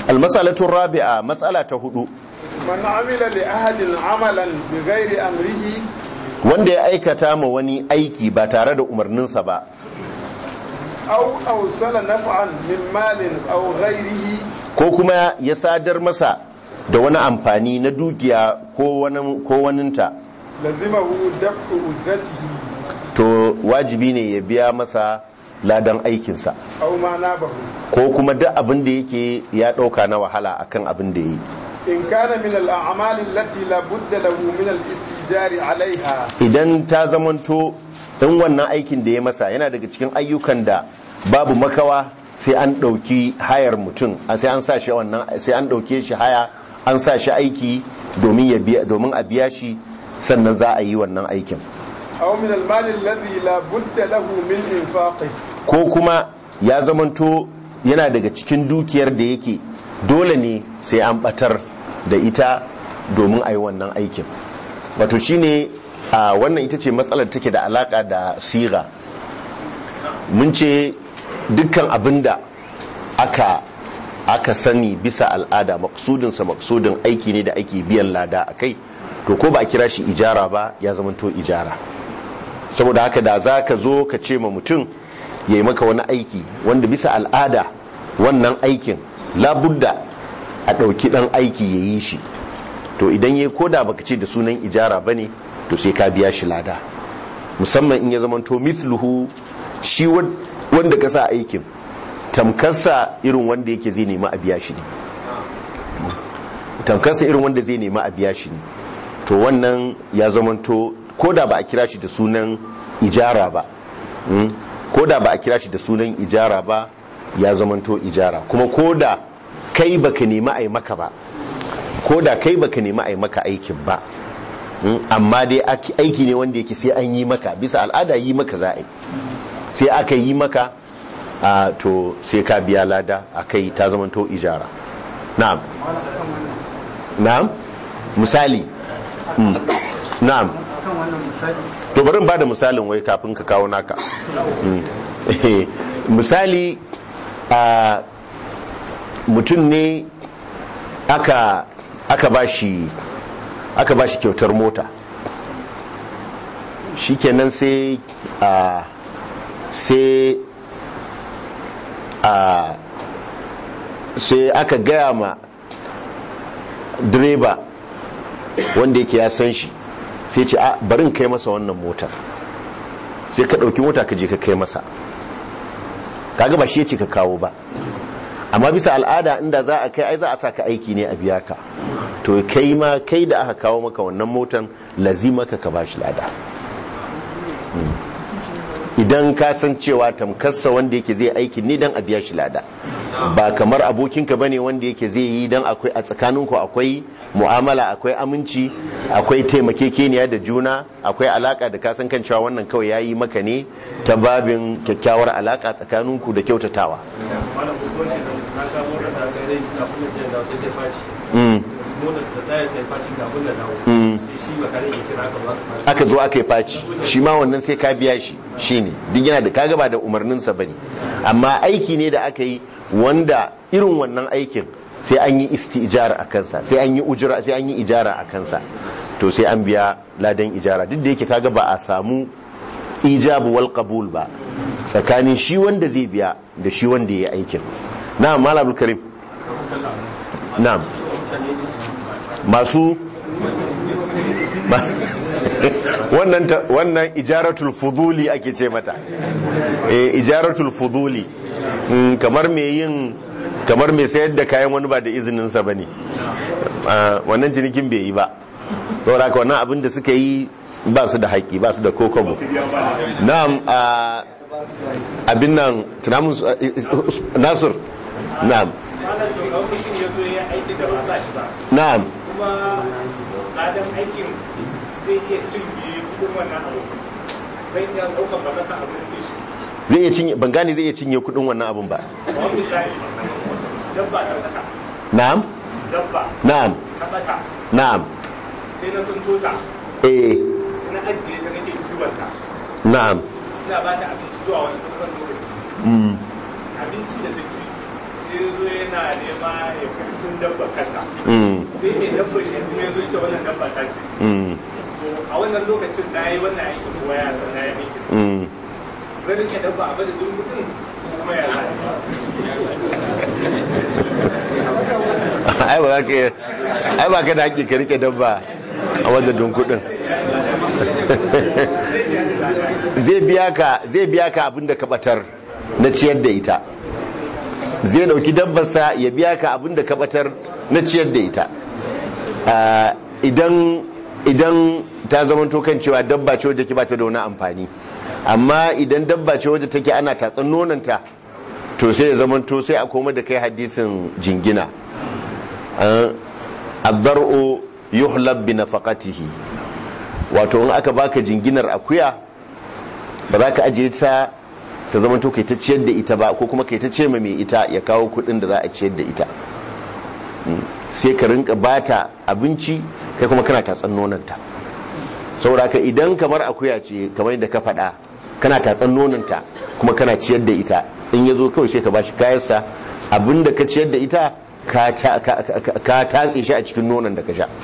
almasalatun rabi'a matsala ta hudu man amila li ahadin amalan bi ghairi amrihi wanda ya aikata ma wani aiki ba tare da umarninsa ba aw awsala naf'an min malin aw ghairihi ko kuma ya sadar masa da wani amfani na dukiya ko wani ko waninta lazimahu daf'u ujratihi to wajibi ne ya biya masa ladan aikinsa aw ma nabahu ko kuma duk abin da yake ya ɗauka na wahala akan abin da ya yi in kana min al-a'mal allati la budda lahu min al-istijari 'alayha idan ta zamanto in wannan aikin da ya masa yana daga cikin ayyukan da babu makawa sai an ɗauki hayar mutum sai an sa shi wannan sai an ɗauke shi haya an sa shi aiki domin ya biya domin a biya shi sannan za a yi wannan aikin aw min al-mal alladhi la budda lahu min infaqi ko kuma ya zamanto yana daga cikin dukiyar da yake dole ne sai an batar da ita domin a yi wannan aikin wato shine a wannan ita ce matsalar take da alaka da siga mun ce dukkan abinda aka aka sani bisa al'ada maksudinsa maksudin aiki ne da ake biyan lada a kai to ko ba a kira shi ijara ba ya zamanto ijara saboda haka da za ka zo ka ce ma mutum ya yi maka wani aiki wanda bisa al'ada wannan aikin labudda a ɗauki ɗan aiki ya yi shi to idan ya koda baka ce da sunan ijara ba ne to sai ka biya shi lada musamman in ya zamanto mithluhu shi wanda ka sa aikin tamkarsa irin wanda yake zai nema a biya shi ne tamkarsa irin wanda zai nema a biya shi ne to wannan ya zamanto ko da ba a kira shi da sunan ijara ba ko da ba a kira shi da sunan ijara ba ya zamanto ijara kuma ko da kai baka nemi a yi maka ba ko da kai baka nemi a yi maka aikin ba amma dai aiki ne wanda yake sai an yi maka bisa al'ada yi maka za a yi sai aka yi maka a to sai ka biya lada a kai ta zamanto ijara na'am na'am misali na'am to bari ba da misalin wai kafin ka kawo naka misali a mutum ne aka aka bashi aka bashi kyautar mota shikenan sai a sai a sai aka gaya ma direba wanda yake ya san shi sai ce a barin kai masa wannan motar sai ka ɗauki mota ka je ka kai masa kaga ba shi ya ce ka kawo ba amma bisa al'ada inda za a kai ai za a sa ka aiki ne a biya ka to kai ma kai da aka kawo maka wannan motan lazimaka ka bashi lada idan ka san cewa tamkarsa wanda yake zai aiki ne dan a biya shi lada ba kamar abokinka bane wanda yake zai yi dan akwai a tsakaninku akwai mu'amala akwai aminci akwai taimakekeniya da juna akwai alaka da kasan kan cewa wannan kawai yayi maka ne ta babin kyakkyawar alaka tsakaninku da kyautatawa aka zo aka yi faci shi ma wannan sai ka biya shi shine duk yana da kaga ba da umarninsa bane amma aiki ne da aka yi wanda irin wannan aikin sai an yi istijara a kansa sai an yi ujira sai an yi ijara a kansa to sai an biya ladan ijara duk da yake kaga ba a samu ijabu wal qabul ba tsakanin shi wanda zai biya da shi wanda ya aikin na'am malam karim na'am masu wannan wannan ijaratul fuduli ake ce mata eh ijaratul fuduli kamar me yin kamar mai sayar da kayan wani ba da izininsa ba ne wannan cinikin bai yi ba saboda ka wannan abin da suka yi ba su da haƙi ba su da kokobo na'am abin nan tunamun nasir na'am na'am adam aikin zai iya cinye kudin wannan abu zai iya ɗaukar mallaka abin da shi zai iya cinye ban gane zai iya cinye kudin wannan abin ba wani misali dabba ta tsaka na'am dabba na'am ta tsaka na'am sai na tunto ta eh sai na ajiye ta nake kiwon ta na'am ina ba ta abinci zuwa wani ɗaukar lokaci mm abincin da ta ci sai sai ya zo yana nema ya kurkun dabba kasa mm, sai mai dabba shi kuma ya zo ce wannan dabba ta ce mm, to a wannan lokacin na yi wannan aikin kuma ya san na yi aikin mm. zan rike dabba a madadin mutum kuma ya zai ai ba za ka iya- ai ba ka da haƙƙi ka rike dabba a wajen kuɗin zai biya ka zai biya ka abin da ka batar na ciyar da ita zai dauki dabbarsa ya biya ka abin da ka batar na ciyar da ita Ah, idan idan ta zamanto kan cewa dabba ce wadda ke ba ta da wani amfani amma idan dabba ce wadda take ana tatsan nonanta to sai ya zamanto sai a koma da kai hadisin jingina addar'u yuhlab bi nafaqatihi wato in aka baka jinginar akuya ba za ka ajiye ta ta zama to kai ta ciyar da ita ba ko kuma kai ta ce ma mai ita ya kawo kudin da za a ciyar da ita Mm. sai ka rinka bata abinci kai kuma kana tatsan nonanta saboda ka idan kamar akuya ce kamar yadda ka faɗa kana tatsan nonanta kuma kana ciyar da ita in ya zo kawai sai ka bashi kayansa abinda ka ciyar da ita ka ta- ka- ka- ka tatse shi a cikin nonon da ka sha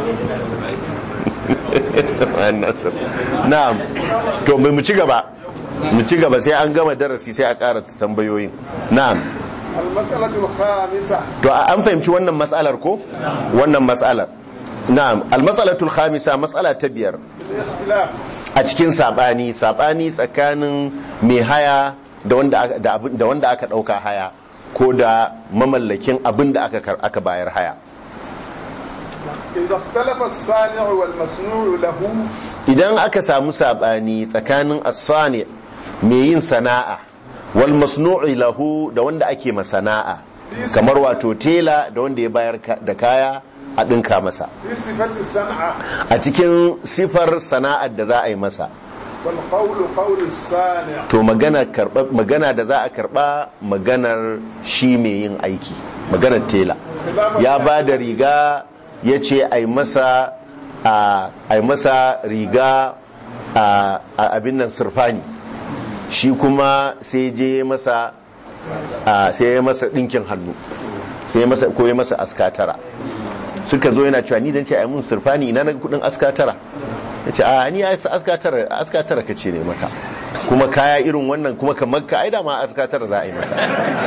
na'am to mai mu ci gaba mu ci gaba sai an gama darasi sai a ƙara tambayoyin na'am المسألة الخامسة to a- an fahimci wannan matsalar ko wannan matsalar na'am almasalatul khamisa matsala ta biyar الاختلاف a cikin sabani sabani tsakanin mai haya da wanda aka- da abin- da wanda aka dauka haya ko da mamallakin abin da aka kar- aka bayar haya إذا اختلف الصانع والمصنوع له idan aka samu sabani tsakanin as-sani mai yin sana'a wal masnu'i lahu da wanda ake masana'a kamar wato tela da wanda ya bayar ka- da kaya a dinka masa في صفة الصنعة a cikin sifar sana'ar da za a yi masa والقول قول الصانع to magana karba magana da za a karba maganar shi mai yin aiki maganar tela ya ba da riga ya ce a yi masa a yi masa riga a a abin nan surfani shi kuma sai je masa a sai ya masa dinkin hannu sai ya masa ko ya masa askatara suka zo yana cewa ni dan ce a yi mun surfani ina na kudin askatara ya ce a ni askatara askatara ka ce ne maka kuma kaya irin wannan kuma kamar ka aida ma askatara za a yi maka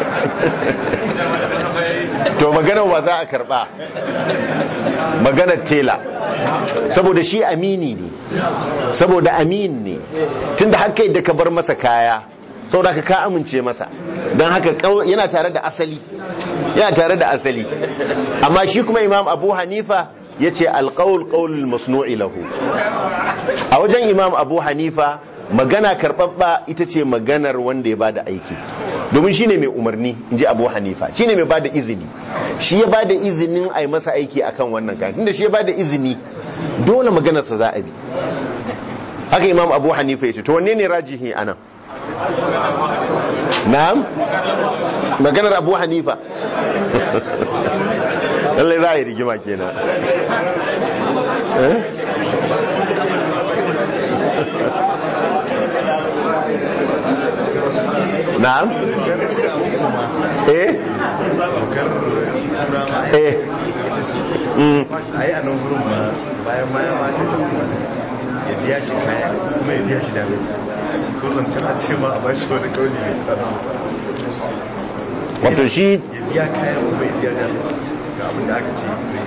to maganar wa za a karba maganar tela saboda shi amini ne saboda amin ne tunda haka yadda ka bar masa kaya saboda ka ka amince masa don haka kau- yana tare da asali yana tare da asali amma shi kuma imam abu hanifa ya ce alƙawul ƙaulul masnu'i lahu a wajen imam abu hanifa magana karɓaɓɓa ita ce maganar wanda ya bada aiki domin shine mai umarni in ji abu hanifa shine mai bada izini shi ya bada izinin a yi masa aiki akan wannan kayan tunda shi ya bada izini dole maganarsa za a bi haka imam abu hanifa ya ce to wanne ne rajihi anan na'am maganar abu hanifa lallai za a yi rigima kenan eh na'am eh eh mm a yi a nan gurin ma bayan ma ya mata ya biya shi kaya kuma ya biya shi da to zancen a ce ma a bashi wani kauli mai tsara wato shi ya biya kaya kuma ya biya da ga abin da aka ce zai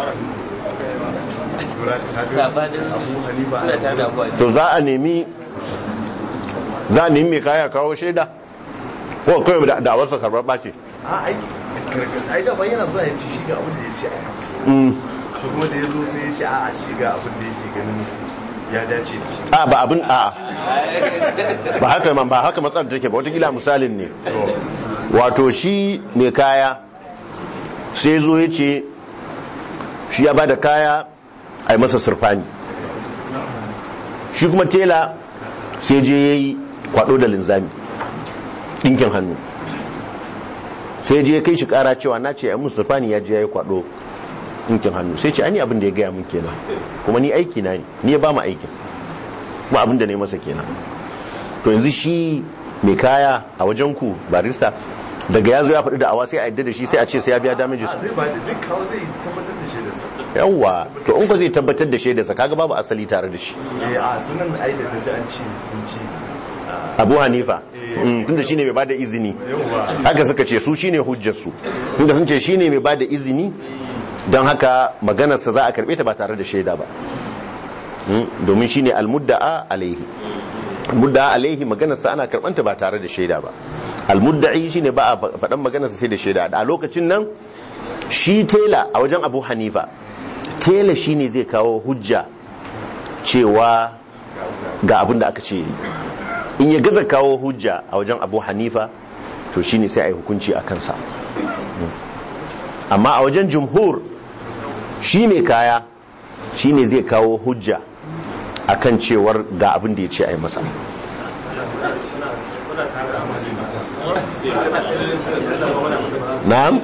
tura ta ga sabanin abu hanifa suna tare da abuwa to za a nemi za a nemi mai kaya kawo shaida ko kawai da da wasu karbar ɓace a ai ai da yana zuwa ya ci shi ga abin da ya ce a masa Mm. shi kuma da ya zo sai ya ce a shi ga abin da yake ganin ya dace da shi a ba abin a ba haka man ba haka matsalar take ba watakila misalin ne wato shi mai kaya sai zo ya ce shi ya ba da kaya a yi masa surfani shi kuma tela sai je ya yi kwado da linzami ɗinkin hannu sai je ya kai shi kara cewa na ce a yi musu surfani ya je ya yi kwado ɗinkin hannu sai ce ani abin da ya gaya mun kenan kuma ni aiki na ne ni ya ba mu aikin kuma abin da ne masa kenan to yanzu shi mai kaya a wajen ku barista daga ya zo ya faɗi da awa sai a yadda da shi sai a ce sai ya biya damages a zai ba da zai kawo zai tabbatar da shaidarsa yawwa to in ko zai tabbatar da shaidarsa kaga babu asali tare da shi eh a sunan ai da kaji an ce sun ce abu hanifa mm, tunda shine mai bada izini yawwa haka suka ce su shine hujjarsu tunda sun ce shine mai bada izini don haka maganarsa za a karbe ta ba tare da shaida ba Mm, domin shine almudda'a alaihi almudda'a alaihi maganarsa ana karbanta ba tare da shaida ba almudda'i shine ba a faɗan maganarsa sai da shaida a lokacin nan shi tela a wajen abu hanifa tela shine zai kawo hujja cewa ga abin da aka ce yi in ya gaza kawo hujja a wajen abu hanifa to shine sai a yi hukunci a kansa amma a wajen jumhur shi mai kaya shine zai kawo hujja akan cewar ga abin da ya ce a yi masa na'am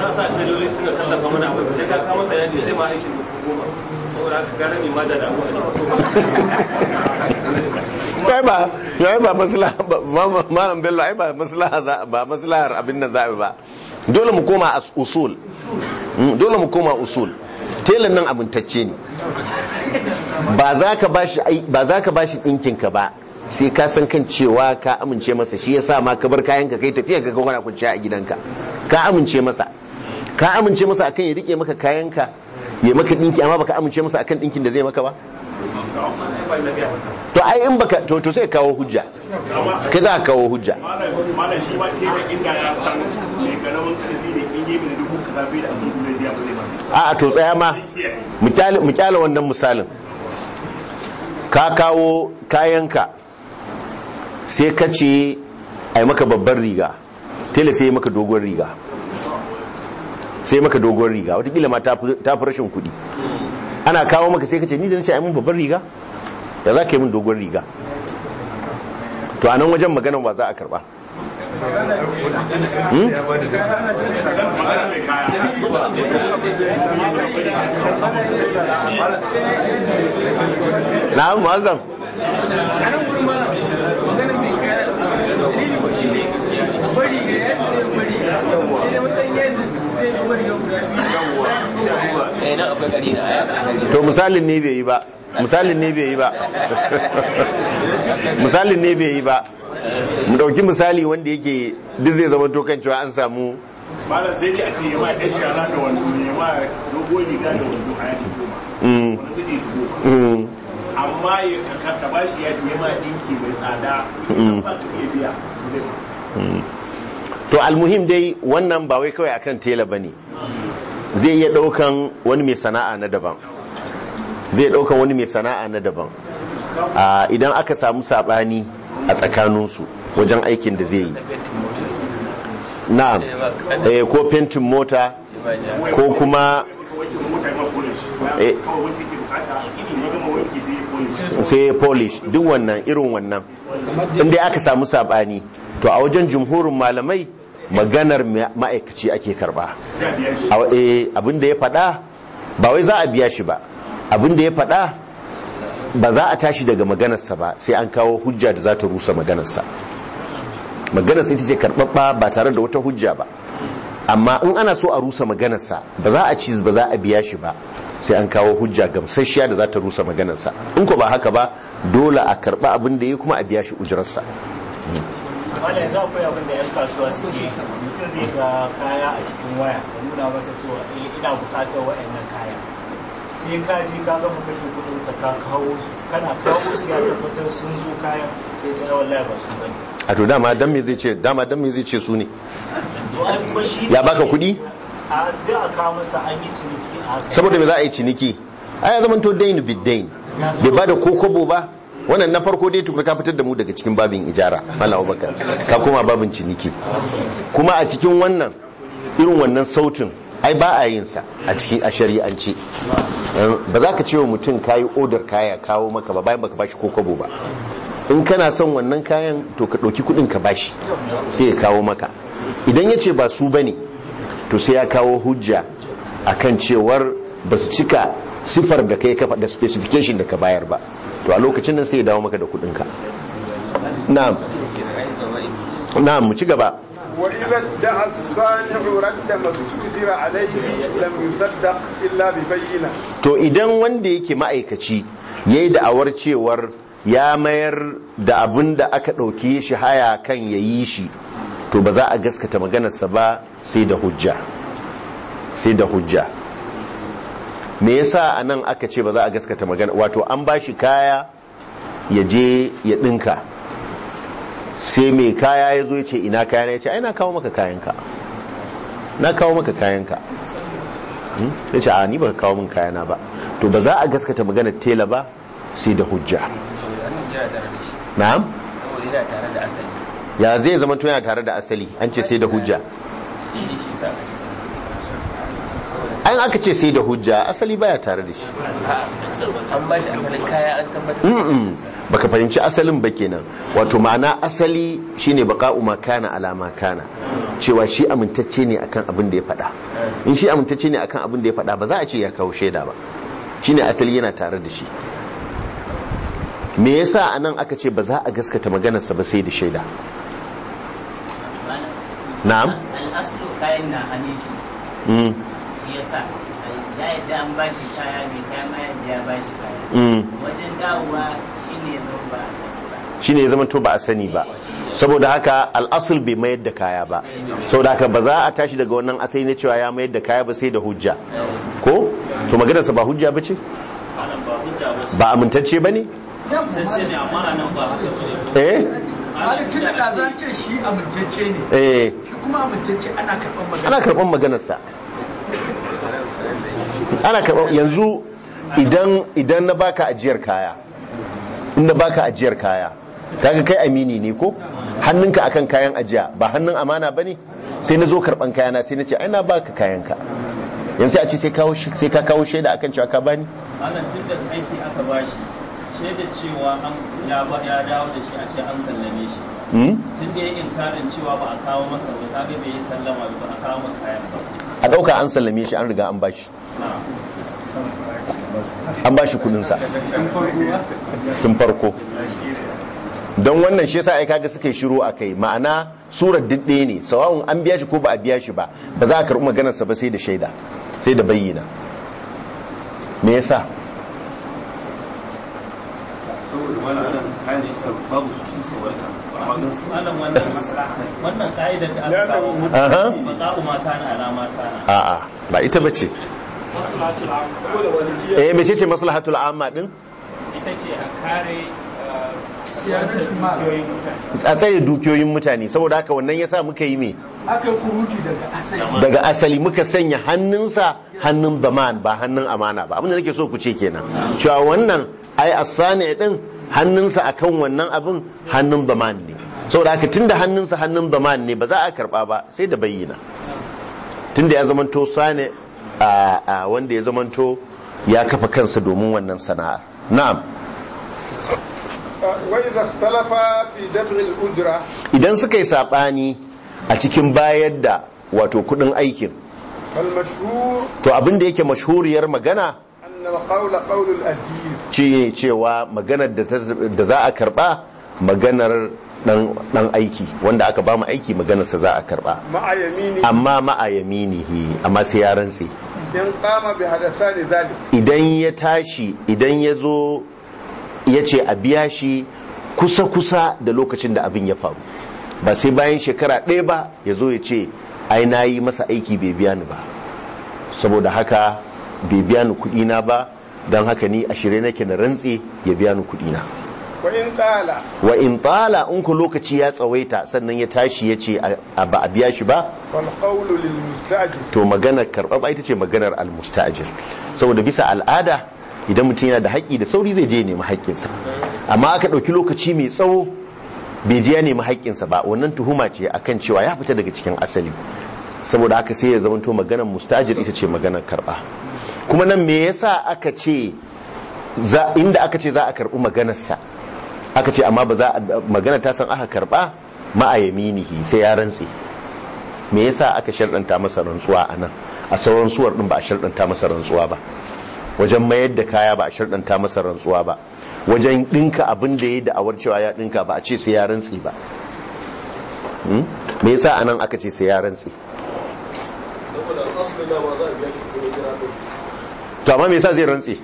ai ba ai ba maslaha ba ma- malam bello ai ba maslaha za ba maslahar abin nan za'a ba dole mu koma as usul Mm, dole mu koma usul telan nan amintacce ne ba za ka bashi ai ba za ka bashi dinkin ka ba sai ka san kan cewa ka amince masa shi yasa ma ka bar kayan ka kai tafiya ka kana kwanciya a gidanka ka amince masa ka amince masa akan ya rike maka kayan ka ya maka dinki amma baka amince masa akan dinkin da zai maka ba to ai in baka to to sai kawo hujja kai za ka kawo hujja malam shi ma tela inda ya san mai karamin karfi da in yi mini dubu kaza bai da abin da zai biya ba zai ba a to tsaya ma mu kyale- mu kyale wannan misalin ka kawo kayanka sai ka ce a yi maka babbar riga tela sai yi maka dogon riga sai maka dogon riga watakila ma ta fi ta fi rashin kudi ana kawo maka sai ka ce ni da nace a yi mun babbar riga da za ka yi mun dogon riga to a nan wajen maganan ba za a karba Hmm? ya ba da na'am muazzam a nan gurin ma maganin mai kaya dalili ko shi ne bari ga yadda zai bari sai da matsayin yadda zai yi bari yau guda biyu eh nan akwai gari na aya to misalin ne bai yi ba misalin ne bai yi ba misalin ne bai yi ba mu dauki misali wanda yake duk zai zama to kan cewa an samu malam sai dai a ce ya ma ɗan shara da wando ya ma dogon riga da wando a yaki goma mm, wanda zai shigo mm, amma ya ka ka ba shi yaji ya ma ɗinki mai tsada ba ka iya biya zai ba to almuhim dai wannan ba wai kawai akan tela bane zai iya daukan wani mai sana'a na daban zai daukan wani mai sana'a na daban Ah, idan aka samu sabani a tsakaninsu wajen aikin da zai yi na'am eh, ko fentin mota ko kuma wanke mota ya ma polish Eh. kawai wanke ke bukata ya gama wanke sai ya polish sai ya polish duk wannan irin wannan inda aka samu sabani to a wajen jumhurin malamai maganar ma- ma'aikaci ake karba sai a biya shi A- eh, abin da ya faɗa ba wai za a biya shi ba abin da ya faɗa ba za a tashi daga maganarsa ba sai an kawo hujja da za ta rusa maganarsa maganarsa ita ce karɓaɓɓa ba tare da wata hujja ba amma in ana so a rusa maganarsa ba za a ci ba za a biya shi ba sai an kawo hujja gamsasshiya da za ta rusa maganarsa in ko ba haka ba dole a karɓa abin da ya kuma a biya shi ujirarsa wanda yanzu akwai abin da 'yan kasuwa suke mutum zai ga kaya a cikin waya ka nuna masa cewa eh ina bukatar waɗannan kaya sai ka je ka gama kashe kudin ka ka kawo su kana kawo su ya tabbatar sun zo kayan sai ta wallahi ba su bane a to dama dan me zai ce dama dan me zai ce su ne to ai kuma shi Ya baka kuɗi? a zai a kawo masa an yi ciniki a haka saboda me za a yi ciniki a ya zamanto dain biddain bai ba da ko kobo ba wannan na farko dai tukuna ka fitar da mu daga cikin babin ijara malam abubakar ka koma babin ciniki kuma a cikin wannan irin wannan sautin ai ba a yin sa a cikin a shari'ance ba za ka ce wa mutum kayi odar kaya kawo maka ba bayan baka bashi ko kobo ba in kana son wannan kayan to ka ɗauki kuɗin ka bashi sai ya kawo maka idan ya ce ba su bane to sai ya kawo hujja akan cewar ba su cika sifar da kai kafa da specification da ka bayar ba to a lokacin nan sai ya dawo maka da kudinka na'am na'am mu ci gaba وإذا ادعى الصانع رد ما استقدر عليه لم يصدق إلا ببينة to idan wanda yake ma'aikaci ya yi da'awar cewar ya mayar da abin da aka ɗauki shi haya kan ya yi shi to ba za a gaskata maganarsa ba sai da hujja sai da hujja me yasa a nan aka ce ba za a gaskata magana wato an ba shi kaya ya je ya ɗinka sai mai kaya ya zo ya ce ina kaya na ya ce ai na kawo maka kayanka na kawo maka kayanka Hmm? ya ce a ni ba ka kawo min kayana ba to ba za a gaskata maganar tela ba sai da hujja saboda asali yana tare da shi na'am saboda yana tare da asali ya zai zama to yana tare da asali an ce sai da hujja shi ne shi sa an aka ce sai da hujja asali baya tare da shi an ba shi asalin kaya an tabbatar da Mm-mm. baka fahimci asalin ba kenan wato ma'ana asali shine baqa'u ma kana ala ma kana cewa shi amintacce ne akan abin da ya faɗa in shi amintacce ne akan abin da ya faɗa ba za a ce ya kawo shaida ba shine asali yana tare da shi me yasa anan aka ce ba za a gaskata maganarsa ba sai da shaida na'am al'aslu kayan na hannun shi mm. shi ya sa ya yadda an ba shi kaya mai kaya ma yadda ya ba shi kaya Mm. wajen dawowa shi ne zama ba a sani ba shine ya zama to ba a sani ba saboda haka al'asul bai mayar da kaya ba saboda haka ba za a tashi daga wannan asali na cewa ya mayar da kaya ba sai da hujja ko to maganarsa ba hujja ba ce malam ba hujja ba ba amintacce ba ne sai ce ne amma nan ba haka ce eh halittun da ɗazan ce shi amintacce ne eh shi kuma amintacce ana karɓar magana ana karɓar maganarsa ana karɓar yanzu idan idan na baka ajiyar kaya in na baka ajiyar kaya kaga kai amini ne ko hannunka akan kayan ajiya ba hannun amana bane sai na zo karɓan kayana sai na ce ai na baka kayanka yanzu sai a ce sai kawo shi- sai ka kawo shaida akan cewa ka bani malam tun da aiki aka ba shi shaida cewa an ya ba ya dawo da shi a ce an sallame shi Hmm? tun da ya inkarin cewa ba a kawo masa ba kaga bai yi sallama ba a kawo maka kayan ba a ɗauka an sallame shi an riga an bashi an bashi kudinsa tun farko don wannan shi yasa ai kaga suka yi shiru a kai ma'ana surar didde ne sawa'un an biya shi ko ba a biya shi ba ba za a karɓi maganarsa ba sai da shaida sai da bayyana me yasa saboda wani anan kayan shi sa babu su shi saurata amma gan su malam wannan wannan ka'idar da aka kawo Aha. baka'u ma kana alama kana a'a ba ita bace eh mece ce maslahatul amma din ita ce a kare siyanatul mal a tsare dukiyoyin mutane saboda haka wannan yasa muka yi me aka yi kuruji daga asali daga asali muka sanya hannunsa hannun zaman ba hannun amana ba abinda nake so ku ce kenan cewa wannan ai asani din hannunsa akan wannan abin hannun zaman ne saboda haka tunda hannunsa hannun zaman ne ba za a karba ba sai da bayyana tunda ya zamanto sane a a wanda ya zamanto ya kafa kansa domin wannan sana'ar na'am وإذا اختلف في دفع الأجرة idan suka yi sabani a cikin bayar da wato kudin aikin فالمشهور to abin da yake mashhuriyar magana أن القول قول الأجير ce cewa maganar da ta- da za a karba maganar dan dan aiki wanda aka ba mu aiki maganarsa za a karba مع يمينه amma ma'a yaminihi amma sai ya rantse إن قام بحدثان ذلك idan ya tashi idan ya zo ya ce a biya shi kusa-kusa da lokacin da abin ya faru ba sai bayan shekara ɗaya ba ya zo ya ce ai na yi masa aiki bai biya ni ba saboda haka bai biya ni kuɗina ba don haka ni a shirye nake na rantse ya biya ni kuɗina وإن طال wa in tsala in ku lokaci ya tsawaita sannan ya tashi ya ce a- ba a biya shi ba فالقول للمستأجر to maganar karɓar ita ce maganar almustajir saboda bisa al'ada idan mutum yana da haƙƙi da sauri zai je nemi haƙƙinsa amma aka ɗauki lokaci mai tsawo bai je ya nemi haƙƙinsa ba wannan tuhuma ce akan cewa ya fita daga cikin asali saboda haka sai ya zamanto maganar mustajir ita ce maganar karɓa kuma nan me yasa aka ce za- inda aka ce za a karɓi maganarsa aka ce amma ba za a magana ta san aka karɓa ma'a yaminihi sai ya rantse me yasa aka sharɗanta masa rantsuwa a nan a sauran suwar ɗin ba a sharɗanta masa rantsuwa ba wajen mayar da kaya ba a sharɗanta masa rantsuwa ba wajen ɗinka abin da ya da'awar cewa ya ɗinka ba a ce sai ya rantsi ba Hmm? me yasa anan aka ce sai ya rantse saboda asali da ba za a biya shi ko jira ko to amma me yasa zai rantse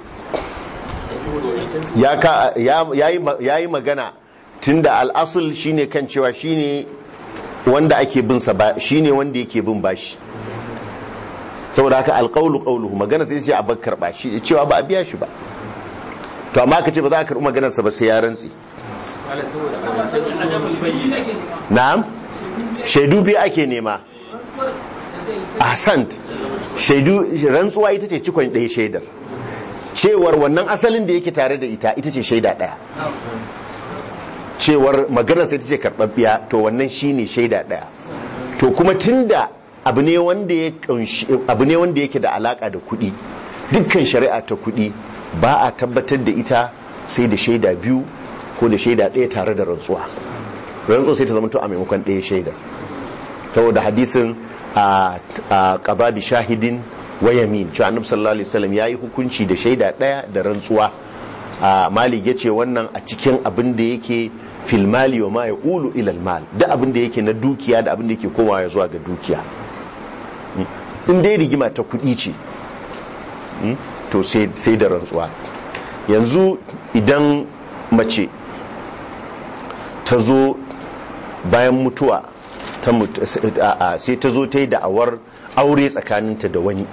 ya ka ya yayi ma- yayi magana tunda al'asul shine kan cewa shine wanda ake bin sa ba shine wanda yake bin bashi saboda haka alqawlu qawluhu magana sai ce a bar karba shi cewa ba a biya shi ba to amma aka ce ba za a karbi maganar sa ba sai ya rantse wala saboda wancan na'am shaidu biyu ake nema ahsant shaidu rantsuwa ita ce cikon ɗaya shaidar cewar wannan asalin da yake tare da ita ita ce shaida ɗaya cewar maganar sai ta ce karɓaɓɓiya to wannan shine shaida ɗaya to kuma tunda abu ne wanda ya kunshi abu ne wanda yake da alaka da kuɗi dukkan shari'a ta kuɗi ba a tabbatar da ita sai da shaida biyu ko da shaida ɗaya tare da rantsuwa rantsuwa sai ta zama to a maimakon ɗaya shaidar saboda hadisin a qada bi shahidin wa yamin cewa annabi sallallahu alaihi wasallam yayi hukunci da shaida ɗaya da rantsuwa a malik yace wannan a cikin abin da yake fil mali wa ma yaqulu ila al mal da abin da yake na dukiya da abin da yake komawa zuwa ga dukiya in dai rigima ta kuɗi ce mm, to sai sai da rantsuwa yanzu idan mace ta zo bayan mutuwa ta mut- a- a- sai ta zo ta yi da'awar aure tsakaninta da wani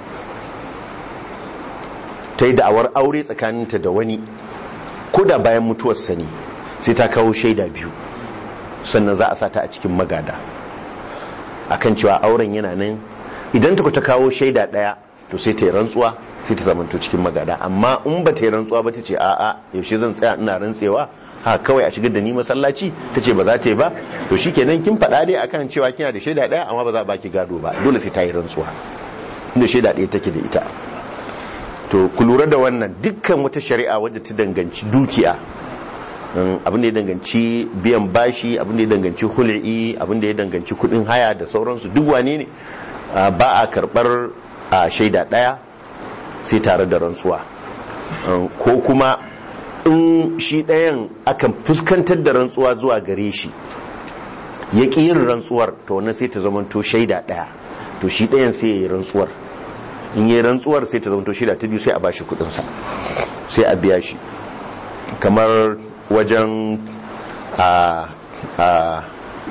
ta yi da'awar aure tsakaninta da wani ko da bayan mutuwarsa ne sai ta kawo shaida biyu sannan za a sa ta a cikin magada akan cewa auren yana nan idan ta ta kawo shaida daya to sai ta yi rantsuwa sai ta zamanto cikin magada amma in ba ta yi rantsuwa ba ta ce a'a yaushe zan tsaya ina rantsewa ha kawai a shigar da ni masallaci ta ce ba za ta yi ba to shikenan kin faɗa dai akan cewa kina da shaida daya amma ba za a baki gado ba dole sai ta yi rantsuwa inda shaida daya take da ita to ku lura da wannan dukkan wata shari'a wadda ta danganci dukiya um, abin da ya danganci biyan bashi abin da ya danganci hul'i abin da ya danganci kudin haya da sauransu duk wane ne uh, ba a karbar uh, shaida daya sai tare da rantsuwa um, ko kuma in shi ɗayan akan fuskantar da rantsuwa zuwa gare shi ya ƙi yin rantsuwar to wannan sai ta zamanto shaida ɗaya to shi ɗayan sai ya yi rantsuwar in yi rantsuwar sai ta zamanto shaida ta biyu sai a bashi kuɗinsa sai a biya shi kamar wajen a a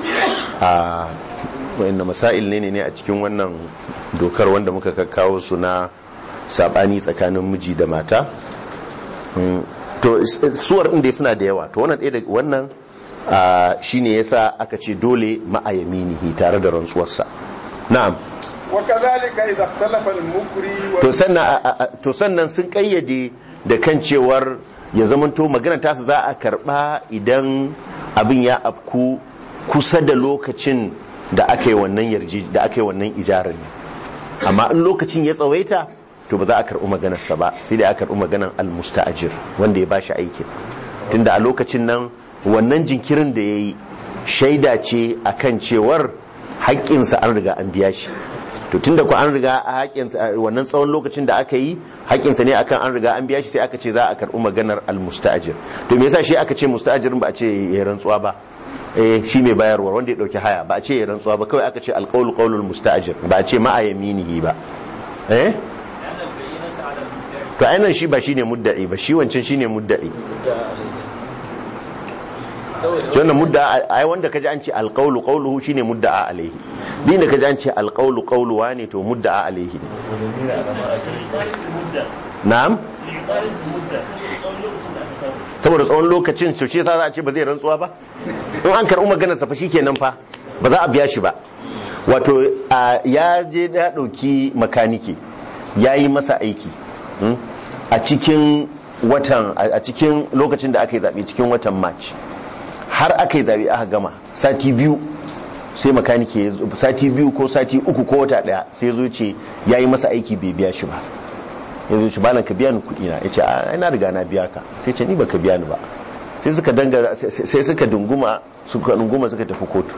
a wa'inda masail ne ne a cikin wannan dokar wanda muka kakkawo su na sabani tsakanin miji da mata Mm, to is- suwar inda suna da yawa to wannan ɗaya da wannan ah, shine yasa aka ce dole ma'ayaminihi tare da rantsuwarsa na'am وكذلك إذا اختلف المكري to sannan a- a- a- to sannan sun kayyade da kan cewar ya zamanto magana tasu za a karba idan abin ya afku kusa da lokacin da aka yi wannan yarji da aka yi wannan ijarar ne amma in lokacin ya tsawaita to ba za a karɓi maganarsa ba sai dai a karɓi maganar almusta'ajir wanda ya bashi aikin tunda a lokacin nan wannan jinkirin da ya yi shaida ce akan cewar haƙƙinsa an riga an biya shi to tunda ku an riga a haƙƙinsa wannan tsawon lokacin da aka yi haƙƙinsa ne akan an riga an biya shi sai aka ce za a karɓi maganar almusta'ajir to me yasa shi aka ce musta'ajirin ba a ce ya rantsuwa ba eh shi mai bayarwa wanda ya dauki haya ba a ce ya rantsuwa ba kawai aka ce alqawlu qawlul musta'jir ba a ce ma a yaminihi ba eh to ainihin shi ba shine mudda'i ba shi wancan shine mudda'i shi wannan mudda ai wanda kaji an ce alqawlu qawluhu shine mudda'a alaihi din da kaji an ce alqawlu qawluwa ne to mudda'a alaihi ne na'am saboda tsawon lokacin su ce za a ce ba zai rantsuwa ba in an karɓi maganar sa fa shikenan fa ba za a biya shi ba wato a, ya je ya ɗauki makaniki ya yi masa aiki hmm, a cikin watan a cikin lokacin da aka yi zaɓe cikin watan march har aka yi zaɓe aka gama sati biyu sai makaniki ya zo- sati biyu ko sati uku ko wata ɗaya sai ya zo ce ya yi masa aiki bai biya shi ba ya zo shi balan ka biya ni kuɗi na ya ce a na riga na biya ka sai ce ni baka biya ni ba sai suka danga sai suka dunguma suka dunguma suka tafi kotu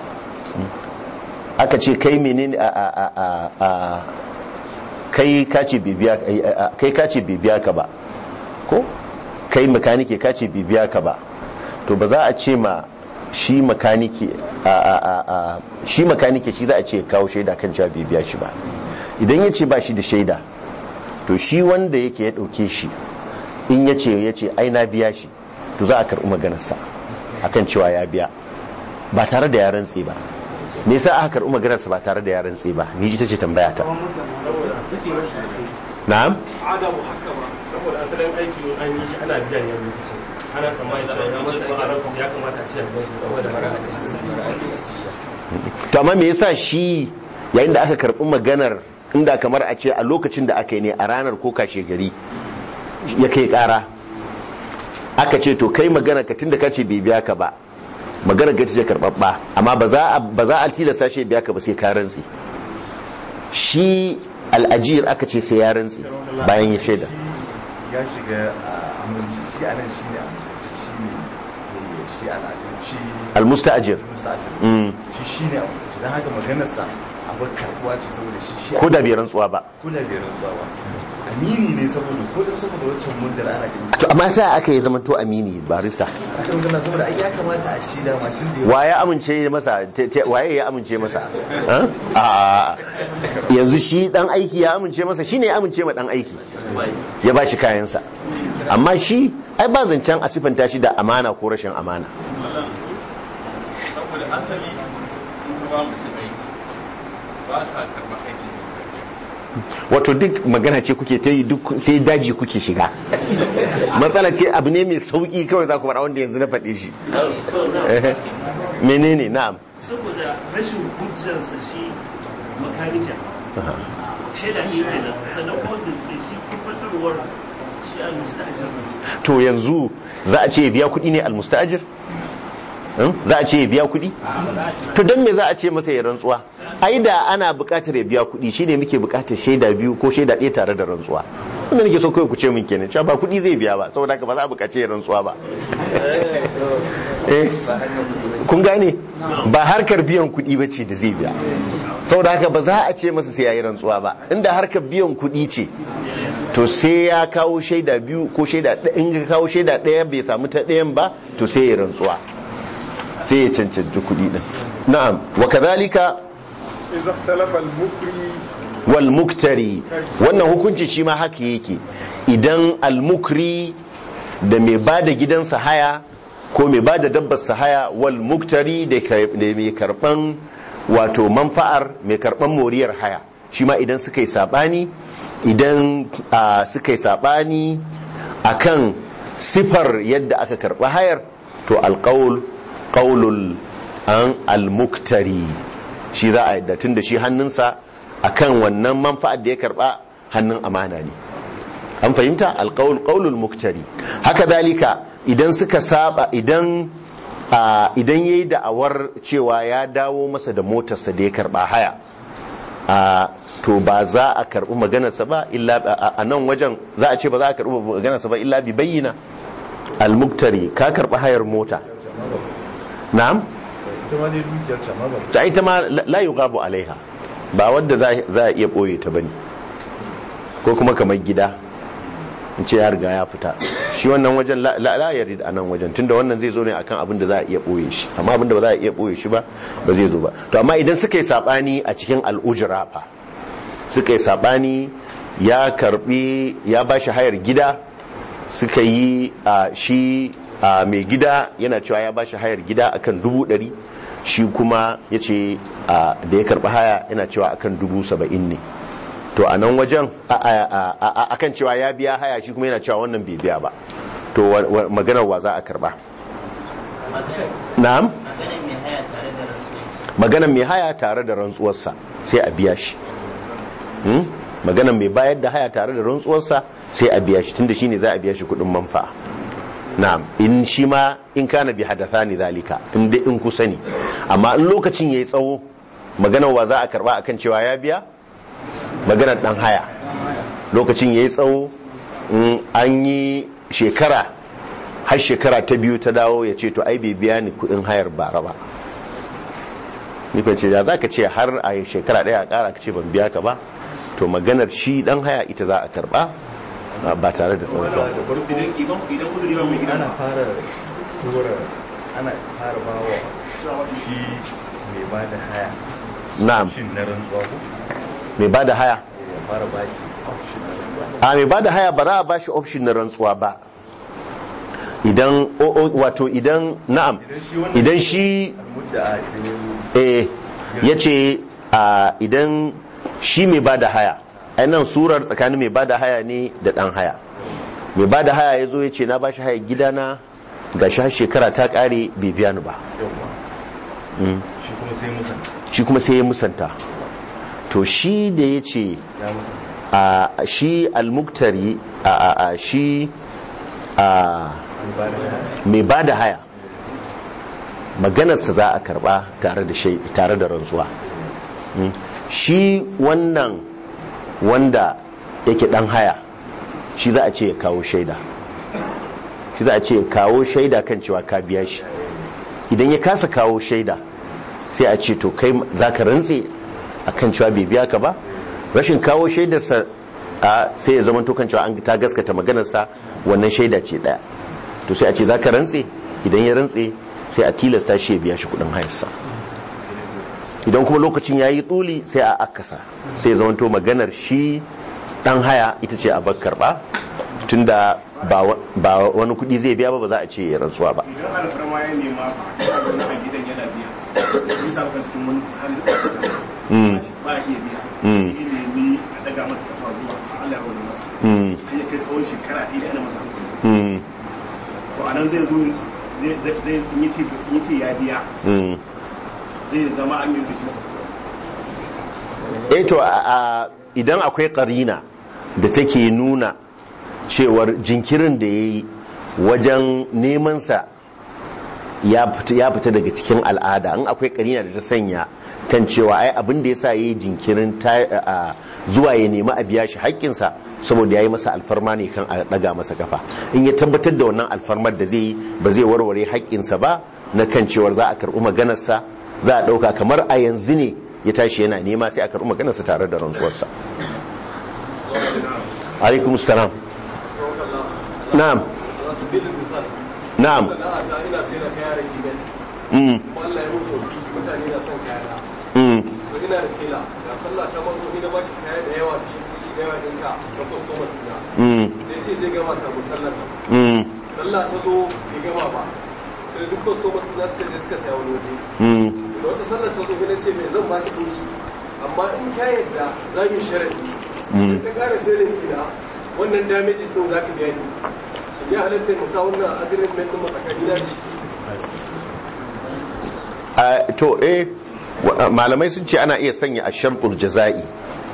aka ce kai menene a a a a a kai ka ce bai biya a- a- kai ka ce bai biya ka ba ko kai makanike ka ce bai biya ka ba to ba za a ce ma shi makanike a a a a shi makanike shi za a ce ya kawo shaida kan cewa bai biya shi ba idan ya ce ba shi da shaida to shi wanda yake ya dauke shi in ya ce ya ce ai na biya shi to za a karɓi maganarsa akan cewa ya biya ba tare da ya rantse ba me yasa aka karɓi maganarsa ba tare da ya rantse ba ni ita ce tambaya ta na'am adamu haka ba saboda asalin aiki an yi shi ana biyan ya lokacin ana tsammanin cewa ya masa ba a ranku ya kamata a ce a biyan shi saboda to amma me yasa shi yayin da aka karɓi maganar inda kamar a ce a lokacin da aka yi ne a ranar ko kashe gari ya kai ƙara aka ce to kai magana ka tunda ka ce bai biya ka ba magana ka ce karɓaɓɓa amma ba za a ba za a tilasta shi ya biya ka ba sai ka rantsi shi al'ajir aka ce sai ya rantsi bayan ya shaida ya shiga a aminci shi anan shi ne amintacce shi ne shi al'adun shi almusta'ajir musta'ajir Mm. shi shi ne amintacce don haka maganarsa abu karbuwa ce saboda shi shi ko da bai rantsuwa ba ko da bai rantsuwa ba amini ne saboda ko dan saboda wancan muddar ana ganin to amma sai aka yi zaman to amini barista aka magana saboda ai ya kamata a ci da matin da ya wa ya amince masa te- te- waye ya amince masa Ha? a yanzu shi dan aiki ya amince masa shine ya amince ma dan aiki ya ba shi kayansa amma shi ai ba zancen a sifanta shi da amana ko rashin amana saboda asali in ka ba mutum aiki ba ka karɓar aikin sa ka biya. wato duk magana ce kuke ta yi duk sai daji kuke shiga matsala ce abu ne mai sauki kawai za ku faɗa wanda yanzu na faɗe shi Eh, menene na'am saboda rashin hujjarsa shi makanikin shaida ne kenan sannan kuma da shi tabbatarwar shi a mustajir to yanzu za a ce ya biya kuɗi ne almusta'ajir Hmm? za a ce ya biya kuɗi to don me za a ce masa ya rantsuwa ai da ana buƙatar ya biya kuɗi shine muke buƙatar shaida biyu ko shaida ɗaya tare da rantsuwa wanda nake so kawai ku ce min kenan cewa ba kuɗi zai biya ba saboda haka ba za a buƙaci ya rantsuwa ba eh kun gane ba harkar biyan kuɗi ba ce da zai biya saboda haka ba za a ce masa sai ya yi rantsuwa ba inda harkar biyan kuɗi ce to sai ya kawo shaida biyu ko shaida ɗaya in ka kawo shaida ɗaya bai samu ta ɗayan ba to sai ya rantsuwa sai ya cancanci kuɗi ɗin na'am wa kadhalika إذا اختلف المكري wal muktari wannan hukunci shi ma haka yake idan al mukri da mai ba da gidansa haya ko mai ba da dabbarsa haya wal muktari da ka- da mai karban wato manfa'ar mai karban moriyar haya shi ma idan suka yi sabani idan ah, suka yi sabani akan sifar yadda aka karba hayar to alqaul qaulul an al muktari shi za a yadda tun da shi hannunsa akan wannan manfa'ar da ya karba hannun amana ne an fahimta alqaul qaulul muktari haka zalika idan suka saba idan a, idan yayi da'awar cewa ya dawo masa da motarsa da ya karba haya a to ba za a karbi maganarsa ba illa a- a nan wajen za a ce ba za a karbi maganarsa ba illa bi bayyana al-muktari ka karba hayar mota na'am ita ma dai dukiyar ta ma ba ta ita ma la la yughabu alaiha ba wadda za za a iya boye ta bane ko kuma kamar gida in ce ya riga ya fita shi wannan wajen la la la yarid a nan wajen tunda wannan zai zo ne akan abin da za a iya boye shi amma abin da ba za a iya boye shi ba ba zai zo ba to amma idan suka yi sabani a cikin al'ujra fa suka yi sabani ya karbi ya bashi hayar gida suka yi a shi a mai gida yana cewa ya bashi hayar gida akan dubu ɗari shi kuma ya ce da ya karɓi haya yana cewa akan dubu saba'in ne to a nan wajen a- a- a- a- akan cewa ya biya haya shi kuma yana cewa wannan bai biya ba to wa- wa- maganar wa za a karɓa na'am maganar mai haya tare da rantsuwarsa sai a biya shi Hmm? maganar mai bayar da haya tare da rantsuwarsa sai a biya shi tunda shine za a biya shi kudin manfa'a na'am in shi ma in kana bi hadathani zalika in dai in kusa ne amma in lokacin yayi tsawo maganar wa za a karba akan cewa ya biya maganar dan haya lokacin yayi tsawo in an yi shekara har shekara ta biyu ta dawo ya ce to ai bai biya ni kudin hayar bara ba ni kan ce da za ka ce har a shekara daya a kara ka ce ban biya ka ba to maganar shi dan haya ita za a karba ba tare da tsawon idan idan idan uzuri ba mai gida na fara tura ana fara ba wa shi mai ba da haya na'am shin na rantsuwa ko mai ba da haya ya fara ba shi option na rantsuwa a mai ba da haya ba za a ba shi option na rantsuwa ba idan o- o- wato idan na'am idan shi mudda idan ya eh ya ce a idan shi mai ba da haya nan surar tsakanin mai ba da haya ne da ɗan haya mai ba da haya ya zo ya ce na ba shi haya gidana ga shi har shekara ta ƙare bai biya ni ba yawa Mm. shi kuma sai musa shi kuma sai ya musanta to shi da ya ce ya musa a shi almuktari a a a shi a mai ba da haya mai ba da haya maganarsa za a karba tare da shai tare da rantsuwa Mm. shi wannan wanda yake dan haya shi za a ce ya kawo shaida shi za a ce ya kawo shaida kan cewa ka biya shi idan ya kasa kawo shaida sai a ce to kai za ka rantse a kan cewa bai biya ka ba rashin kawo shaidarsa a sai ya zama to kan cewa an ta gaskata maganarsa wannan shaida ce daya to sai a ce za ka rantse idan ya rantse sai a tilasta shi ya biya shi kudin hayarsa idan kuma lokacin ya yi tsuli sai a akasa sai ya zama to maganar shi dan haya ita ce a bar karba tunda ba wa- ba wani kudi zai biya ba ba za a ce ya rantsuwa ba idan alfarma ya nema ba a zaune a gidan yana biya bisa ga cikin wani hali da aka Mm. ba a iya biya Mm. sai nemi a daga masa kafa zuwa a Allah ya wani masa Mm. har ya kai tsawon shekara ɗaya da ana masa hankali Mm. to a nan zai zo zai zai zai in yace in yace ya biya Mm. zai zama an yi da shi eh to a- a- idan akwai karina da take nuna cewar jinkirin da ya yi wajen nemansa ya fita ya fita daga cikin al'ada in akwai karina da ta sanya kan cewa ai abin da ya sa ya yi jinkirin ta- a- zuwa ya nemi a biya shi haƙƙinsa saboda ya yi masa alfarma ne kan a ɗaga masa kafa in ya tabbatar da wannan alfarmar da zai yi ba zai warware haƙƙinsa ba na kan cewar za a karɓi maganarsa za a ɗauka kamar a yanzu ne ya tashi yana nema sai a karɓi maganarsa tare da rantsuwarsa alaikum salam na'am na'am ina sai da kaya da gidan mm kuma Allah ya mutu wafi mutane na son kaya mm so ina da tela ga sallah ta mazo ni na bashi kaya da yawa da shi kuɗi da yawa ɗinka da customers ɗina mm sai ce zai gama ta musallar nan mm sallah ta zo bai gama ba sai duk customers ɗina suka je suka saya wani waje mm da wata sallar ta zo na ce mai zan ba ta ɗinki amma in ka yadda za mu yi sharadi Mm. ka ƙara telin gida wannan damages ɗin za ka biya ni shi ya halatta mu sa wannan agreement ɗin matsakani na shi a to eh wa- malamai sun ce ana iya sanya a sharɗul jaza'i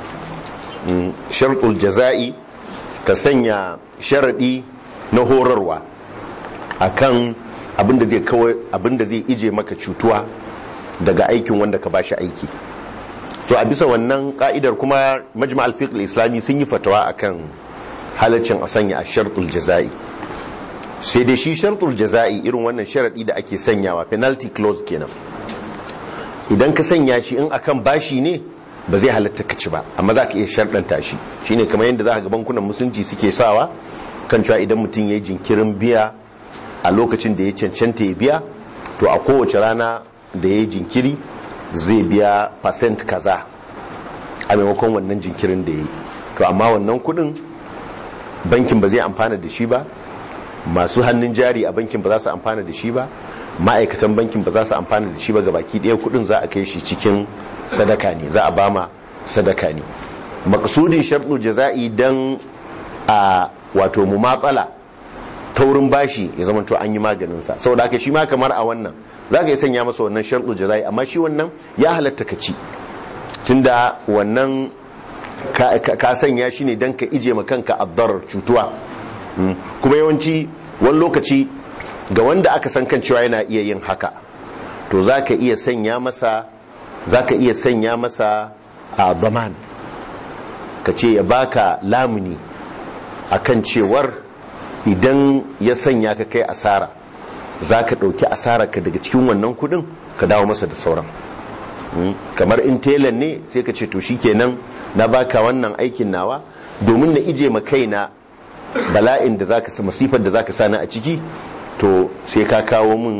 Mm, sharɗul jaza'i ka sanya sharaɗi na horarwa akan abinda zai kawai abinda zai ije maka cutuwa daga aikin wanda ka bashi aiki so a bisa wannan ka'idar kuma majma al-fiqh al-islami sun yi fatawa akan halaccin a sanya a sharɗul jaza'i sai dai shi sharɗul jaza'i irin wannan sharaɗi da ake sanyawa penalty clause kenan idan ka sanya shi in akan bashi ne ba zai halatta ka ci ba amma za ka iya sharɗanta shi shine kamar yadda za ka ga bankunan musulunci suke sawa kan cewa idan mutum ya yi jinkirin biya a lokacin da ya cancanta ya biya to a kowace rana da ya yi jinkiri zai biya percent kaza a maimakon wannan jinkirin da ya yi to amma wannan kudin bankin ba zai amfana da shi ba masu hannun jari a bankin ba za su amfana da shi ba ma'aikatan bankin ba za su amfana da shi ba ga baki ɗaya kudin za a kai shi cikin sadaka ne za a bama sadaka ne maksudin sharɗu jaza'i don a wato mu matsala taurin bashi ya zama to an yi maganinsa saboda haka shi ma kamar a wannan za ka yi sanya masa wannan sharɗu jaza'i amma shi wannan ya halatta ka ci tunda wannan ka, ka, ka sanya shi ne don ka ije ma kanka addarar cutuwa Mm. kuma yawanci wani lokaci ga wanda aka san kan cewa yana iya yin haka to za ka iya sanya masa za ka iya sanya masa a zaman ka ce ya baka lamuni akan cewar idan ya sanya ka kai asara za ka ɗauki asararka daga cikin wannan kudin ka dawo masa da sauran Mm. kamar in telan ne sai ka ce to shikenan na baka wannan aikin nawa domin na ije ma kaina bala'in da zaka sa masifar da zaka sani a ciki to sai ka kawo min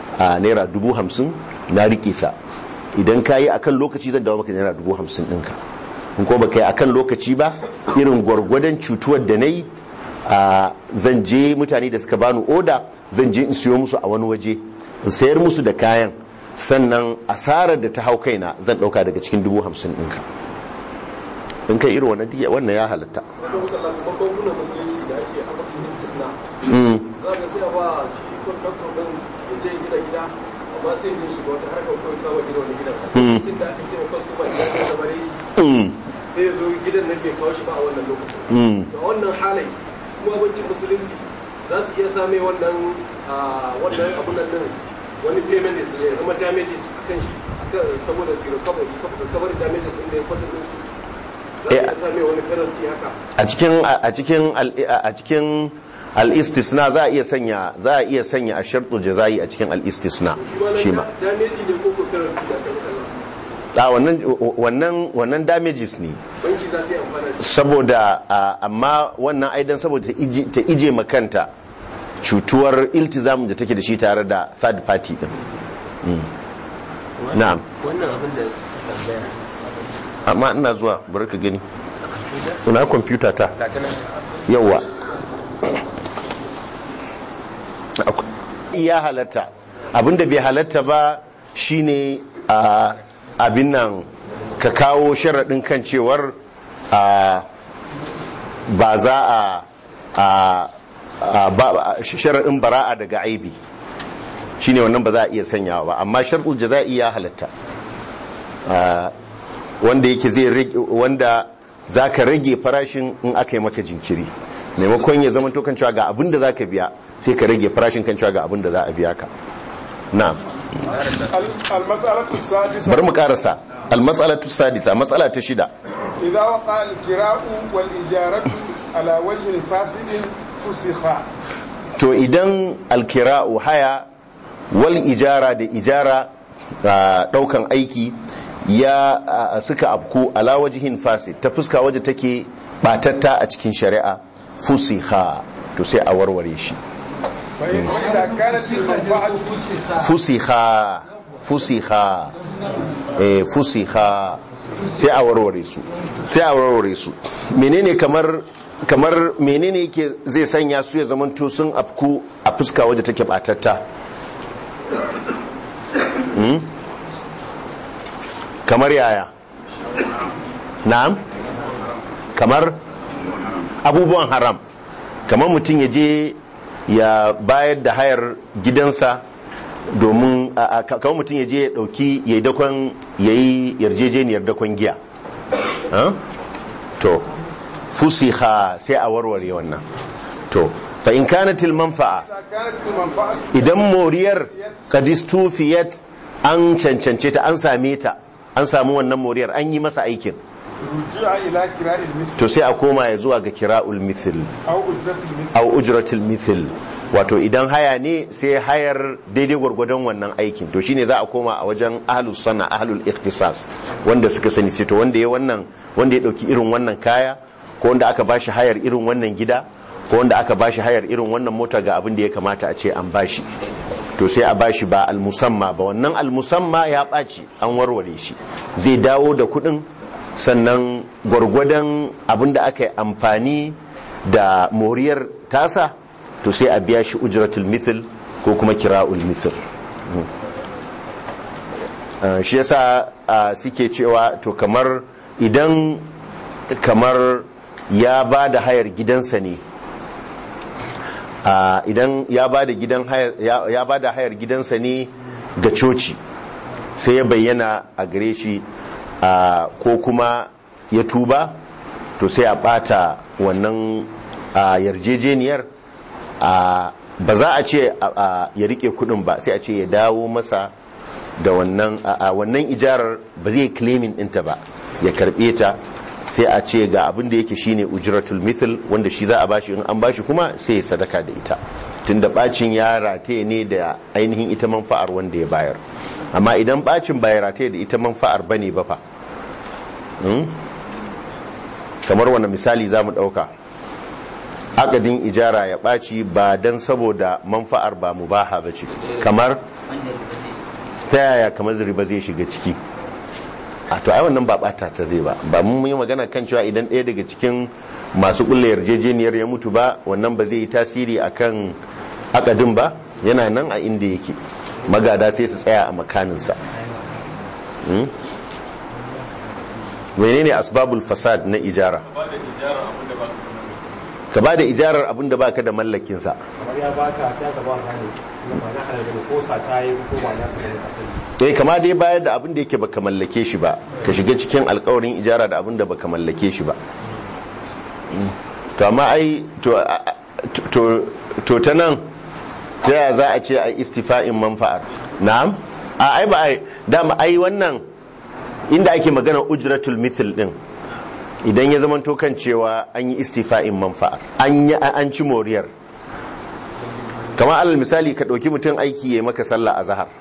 a naira dubu hamsin na rike ta idan ka yi akan lokaci zan dawo maka naira dubu hamsin ɗinka in ko baka yi akan lokaci ba irin gwargwadon cutuwar da na yi a zan je mutane da suka bani oda zan je in siyo musu a wani waje in sayar musu da kayan sannan asarar da ta hau kaina zan ɗauka daga cikin dubu hamsin ɗinka in kai irin wannan diya wannan ya halatta bankunan musulunci da ake a mafi istisna Mm. za ga sai a ba shi contractor din ya je gida gida amma sai ya shiga wata harkar kawai kama gida wani gidan Mm. sai da aka ce wa customer ya ce da bare Mm. sai ya zo gidan nan bai kawo shi ba a wannan lokacin Mm. da wannan halai kuma bankin musulunci za su iya same wannan ah, wannan abun nan din wani payment da ya zama damages kan shi akan- saboda su recover recover damages inda ya kwasa din su za su Eh, iya same wani penalty haka a cikin a cikin al- a cikin al-istisna za a iya sanya za a iya sanya a shartul jazai a cikin al-istisna shi ma damage ne ko ko penalty da aka mutala a wannan wannan wannan damages ne banki za su yi amfana da shi saboda a, amma wannan aidan saboda ta ije, ta ije makanta cutuwar iltizamin da take da shi tare da third party din Mm. na'am wannan abin da tambaya amma ina zuwa bari ka gani ina kwamfuta ta yawa ya halatta abinda bai halatta ba shine a abin nan ka kawo sharaɗin kan cewar a ba za a a a- ba sharaɗin bara'a daga aibi shine wannan ba za a iya sanyawa ba amma sharɗul jaza'i ya halatta a, wanda yake zai rage wanda za ka rage farashin in aka yi maka jinkiri maimakon ya zama to kan cewa ga abin da za ka biya sai ka rage farashin kan cewa ga abin da za a biya ka na'am المسألة السادسة bari mu karasa almas'alatu sadisa matsala ta shida إذا وقع الكراء والإجارة على وجه فاسد فسخا to idan alkira'u haya wal ijara da ijara a daukan aiki ya a, suka afku ala wajihin fasid ta fuska waje take batatta a cikin shari'a fusiha to sai a warware shi فإن إذا كانت المنفعة فسخا fusiha fusiha eh fusiha sai a warware su sai a warware su menene kamar kamar menene yake zai sanya su ya zamanto sun afku a fuska waje take batatta hmm? kamar yaya na'am kamar abubuwan haram kamar mutum ya je ya bayar da hayar gidansa domin a- a- kamar mutum ya je ya dauki ya yi dakon ya yi yarjejeniyar dakon giya Ah? to fusiha sai a warware wannan to fa in kanatil manfa'a إذا كانت المنفعة idan moriyar kadistufiyat an cancance ta an same ta an samu wannan moriyar an yi masa aikin رجع إلى كراء المثل to sai a koma ya zuwa ga kira'ul mithil أو أجرة المثل au ujratul mithil wato idan haya ne sai hayar daidai gwargwadon wannan aikin to shine za a koma a wajen ahlus sana ahlul ikhtisas wanda suka sani sai to wanda ya wannan wanda ya dauki irin wannan kaya ko wanda aka bashi hayar irin wannan gida ko wanda aka bashi hayar irin wannan mota ga abin da ya kamata a ce an bashi to sai a bashi ba almusamma ba wannan almusamma ya ɓaci an warware shi zai dawo da kuɗin sannan gwargwadon abin da aka yi amfani da moriyar tasa to sai a biya shi ujratul mithil ko kuma kira'ul mithil Mm. Uh, shi yasa uh, suke cewa to kamar idan kamar ya ba da hayar gidansa ne uh, idan ya ba da gidan hayar ya, ya ba da hayar gidansa ne ga coci sai ya bayyana a gare shi uh, ko kuma ya tuba to sai a bata wannan uh, yarjejeniyar uh, ba za a ce uh, uh, ya rike kudin ba sai a ce ya dawo masa da wannan a a wannan ijarar ba zai claiming ɗinta ba ya karɓe ta sai a ce ga abin da yake shine ujratul mithl wanda shi za a bashi in an bashi kuma sai ya sadaka da ita tunda bacin ya rataye ne da ainihin ita manfa'ar wanda ya bayar amma idan bacin ba ya rataye da ita manfa'ar bane ba fa Hmm? kamar wani misali za mu ɗauka akadin ijara ya ɓaci ba don saboda manfa'ar ba mubaha ba ce kamar ta yaya kamar riba zai shiga ciki a to ai wannan ba ɓata ta zai ba ba mun yi magana kan cewa idan ɗaya daga cikin masu ƙulla yarjejeniyar ya mutu ba wannan ba zai yi tasiri akan akadin ba yana nan a inda yake magada sai su tsaya a makaninsa Hmm? menene asbabul fasad na ijara ka ba da ijarar abin da baka da mallakinsa kamar ya baka sai aka ba ka ne ba na halal da ko sa ta yi ko ba na sa ne asali eh kama dai bayar da abin da yake baka mallake shi ba ka shiga cikin alkawarin ijara da abin da baka mallake shi ba Mm. to amma ai to a- a- to to ta nan ta yaya za a ce ai istifa'in manfa'ar na'am a ai ba ai dama ai wannan inda ake magana ujratul mithl din idan ya zama to kan cewa an yi istifa'in manfa'ar an yi an ci moriyar kamar alal misali ka ɗauki mutum aiki ya maka sallah a zahar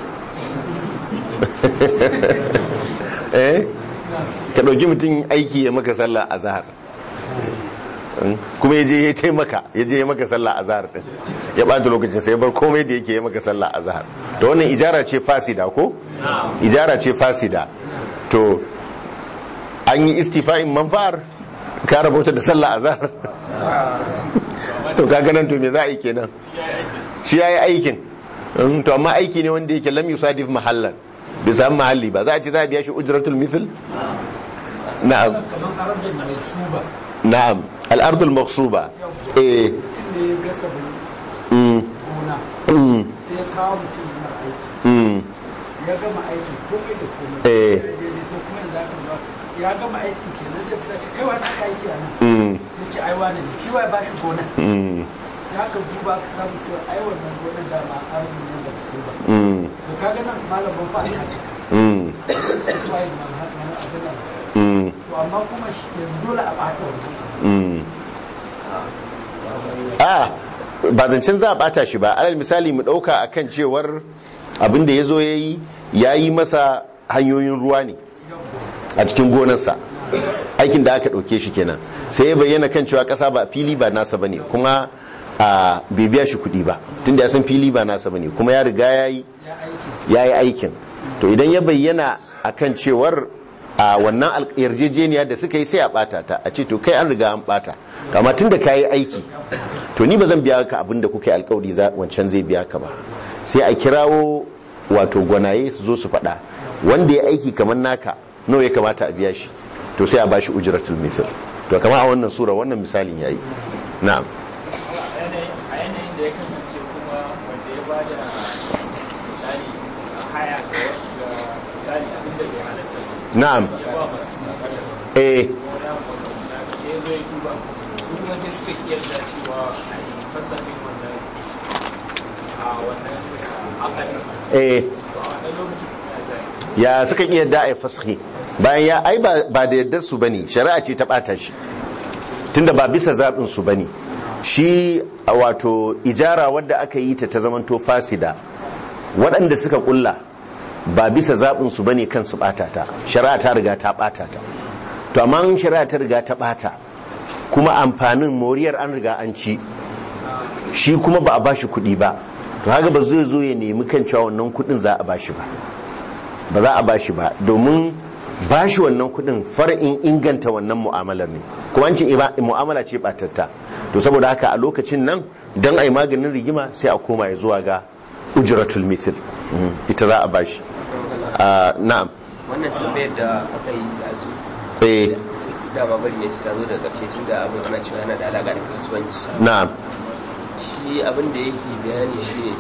eh ka ɗauki mutum aiki ya maka sallah a zahar kuma ya je ya taimaka ya je ya maka sallah a zahar din ya ɓata lokacin sai ya bar komai da yake ya maka sallah a zahar da wannan ijara ce fasida ko ijara ce fasida to an yi istifa'in manfa'ar ka rabota da sallah a zahar to kaga nan to me za a yi kenan shi ya yi aikin Mm, to amma aiki ne wanda yake lam yusadif mahallan bai samu mahalli ba za a ce za a biya shi ujratul mithl na'am kamar arabin mai suba na'am al-ardul maqsuba eh mutum ne ya gasa mm gona mm sai ya kawo mutum yana aiki mm ya gama aiki komai da komai Eh. Ya daidai sai kuma yanzu aka zo ya gama aikin kenan zai fita ce kai wa saka aiki a nan mm sai ce ai wani ne shi wa ya bashi gonan mm sai aka duba aka samu cewa ai wannan gonan dama arabin nan da su ba mm to kaga nan malam ban fa ta cika mm su ai man har man abin nan mm to amma kuma shi yanzu dole a bata wannan mm a ba zancen za a bata shi ba alal misali mu dauka akan cewar abin da ya zo ya yi ya yi masa hanyoyin ruwa ne a cikin gonarsa aikin da aka ɗauke shi kenan sai ya bayyana kan cewa ƙasa ba fili ba nasa bane kuma a bai biya shi kuɗi ba tunda ya san fili ba nasa bane kuma ya riga ya yi ya yi aikin to idan ya bayyana akan cewar a wannan al- yarjejeniya da suka yi sai a bata ta a ce to kai an riga an bata to amma tunda ka yi aiki to ni ba zan biya ka abin da kuka yi alkawari za- wancan zai biya ka ba sai a kirawo wato gwanaye su zo su faɗa wanda ya aiki kamar naka nawa ya kamata a biya shi to sai a bashi ujratul mithl to kamar a wannan sura wannan misalin yayi na'am a yanayin da ya kasance kuma wanda ya ba da misali a haya ga wasu ga misali abin da bai halatta ba Na'am. ya ba masu kakar eh sai ya zo ya tuba su kuma sai suka kiyarda cewa a yi fasafin wannan a wannan akadin eh to a wannan lokacin ya zai ya suka iya da a fasahi bayan ya ai ba ba da yardar su bane shari'a ce ta bata shi tunda ba bisa zaɓin su bane shi a wato ijara wadda aka yi ta ta zamanto fasida waɗanda suka kulla ba bisa zaɓin su bane kan su bata ta shari'a ta riga ta bata ta to amma in shari'a ta riga ta bata kuma amfanin moriyar an riga an ci shi kuma ba a bashi kuɗi ba to haka ba zai zo ya nemi kan cewa wannan kuɗin za a bashi ba ba za a bashi ba domin bashi wannan kudin far'in inganta wannan mu'amalar ne kuma an ce iba- mu'amala ce batatta to saboda haka a lokacin nan don a yi maganin rigima sai a koma ya zuwa ga ujratul mithil Mhm, ita za a bashi Ah, na'am wannan tambayar da aka yi da su eh su su dama bari ne su ta zo da ƙarshe tun da abin suna cewa yana da alaƙa da kasuwanci na'am shi abin da yake bayani shi ne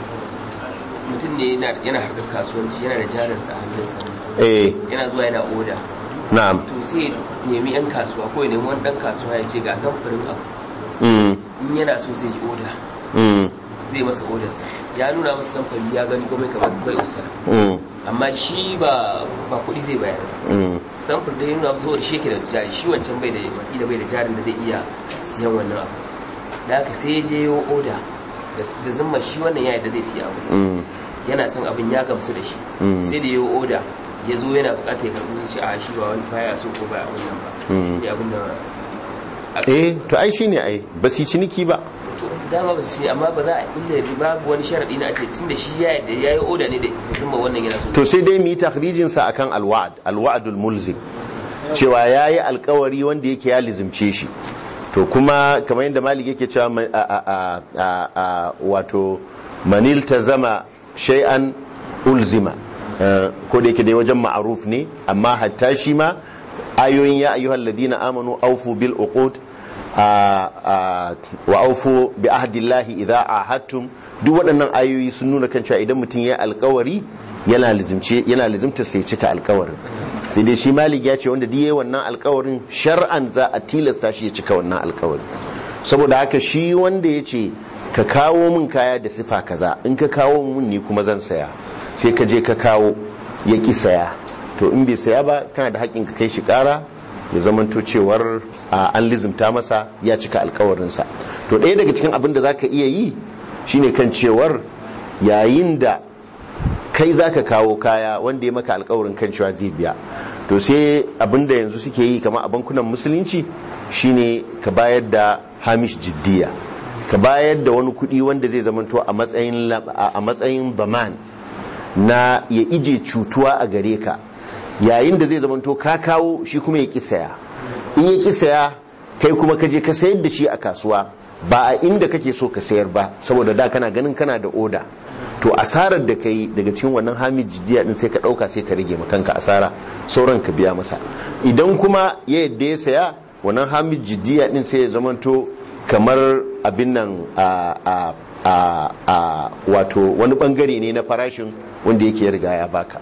mutum ne yana- yana harkar kasuwanci yana da jarinsa a hannunsa eh yana zuwa yana oda na'am to sai ya nemi yan kasuwa ko ya nemi wani ɗan kasuwa ya ce ga samfurin abu Mm, in yana so zai yi oda mm, zai masa odarsa ya nuna masa samfuri ya gani komai kamar bai usa mm, amma shi ba ba kuɗi zai bayar ba mm, samfur da ya nuna masa saboda shi yake da jari shi wancan bai da wakila bai da jarin da zai iya siyan wannan abu da haka sai ya je yo oda da- da zumma shi wannan ya yadda zai siya abu mm, yana son abin ya gamsu da shi Mm. sai da yo oda ya zo yana bukatar ya karɓi shi a shi ba wani baya so ko baya wannan ba Mm. shi abin da eh to ai shine ai ba su yi ciniki ba to dama ba su ce amma ba za a illa babu wani sharadi na a ce tunda shi ya yadda yayi oda ne da zumba wannan yana so to sai dai mu yi takhrijin sa akan alwa'd alwa'dul mulzim cewa yayi alkawari wanda yake ya lizimce shi to kuma kamar yadda malik yake cewa ma- a- a- a- a- a- wato manil tazama shay'an ulzima Eh, ko da yake dai wajen ma'aruf ne amma hatta shi ma ayoyin ya ayyuhal ladina amanu aufu bil uqud a- a- wa aufu bi ahdillahi idza ahadtum duk waɗannan ayoyi sun nuna kan cewa idan mutum ya alkawari yana lizimce yana lizimta sai cika alkawarin sai dai shi malik ya ce wanda duk yayi wannan alkawarin shar'an za a tilasta shi ya cika wannan alkawarin saboda haka shi wanda ya ce ka kawo min kaya da sifa kaza in ka kawo min ni kuma zan saya sai ka je ka kawo ya ki saya to in bai saya ba kana da haƙƙin ka kai shi ƙara ya zamanto cewar a, an lizimta masa ya cika alkawarinsa to ɗaya daga cikin abin da za ka iya yi shine kan cewar yayin da kai za ka kawo kaya wanda ya maka alkawarin kan cewa zai biya to sai abinda yanzu suke yi kama a bankunan musulunci shine ka bayar da hamish jiddiya ka bayar da wani kudi wanda zai zamanto a matsayin lab- a matsayin baman na ya ije cutuwa a gare ka yayin da zai zamanto ka kawo shi kuma ya ki saya in ya ki saya kai kuma ka je ka sayar da shi a kasuwa ba a inda kake so ka sayar ba saboda da kana ganin kana da oda to asarar da kai daga cikin wannan hamid jiddiya din sai ka dauka sai ka rage kanka asara sauran ka biya masa idan kuma ya yadda ya saya wannan hamid jiddiya din sai ya zamanto kamar abin nan a a a a wato wani bangare ne na farashin wanda yake ya riga ya baka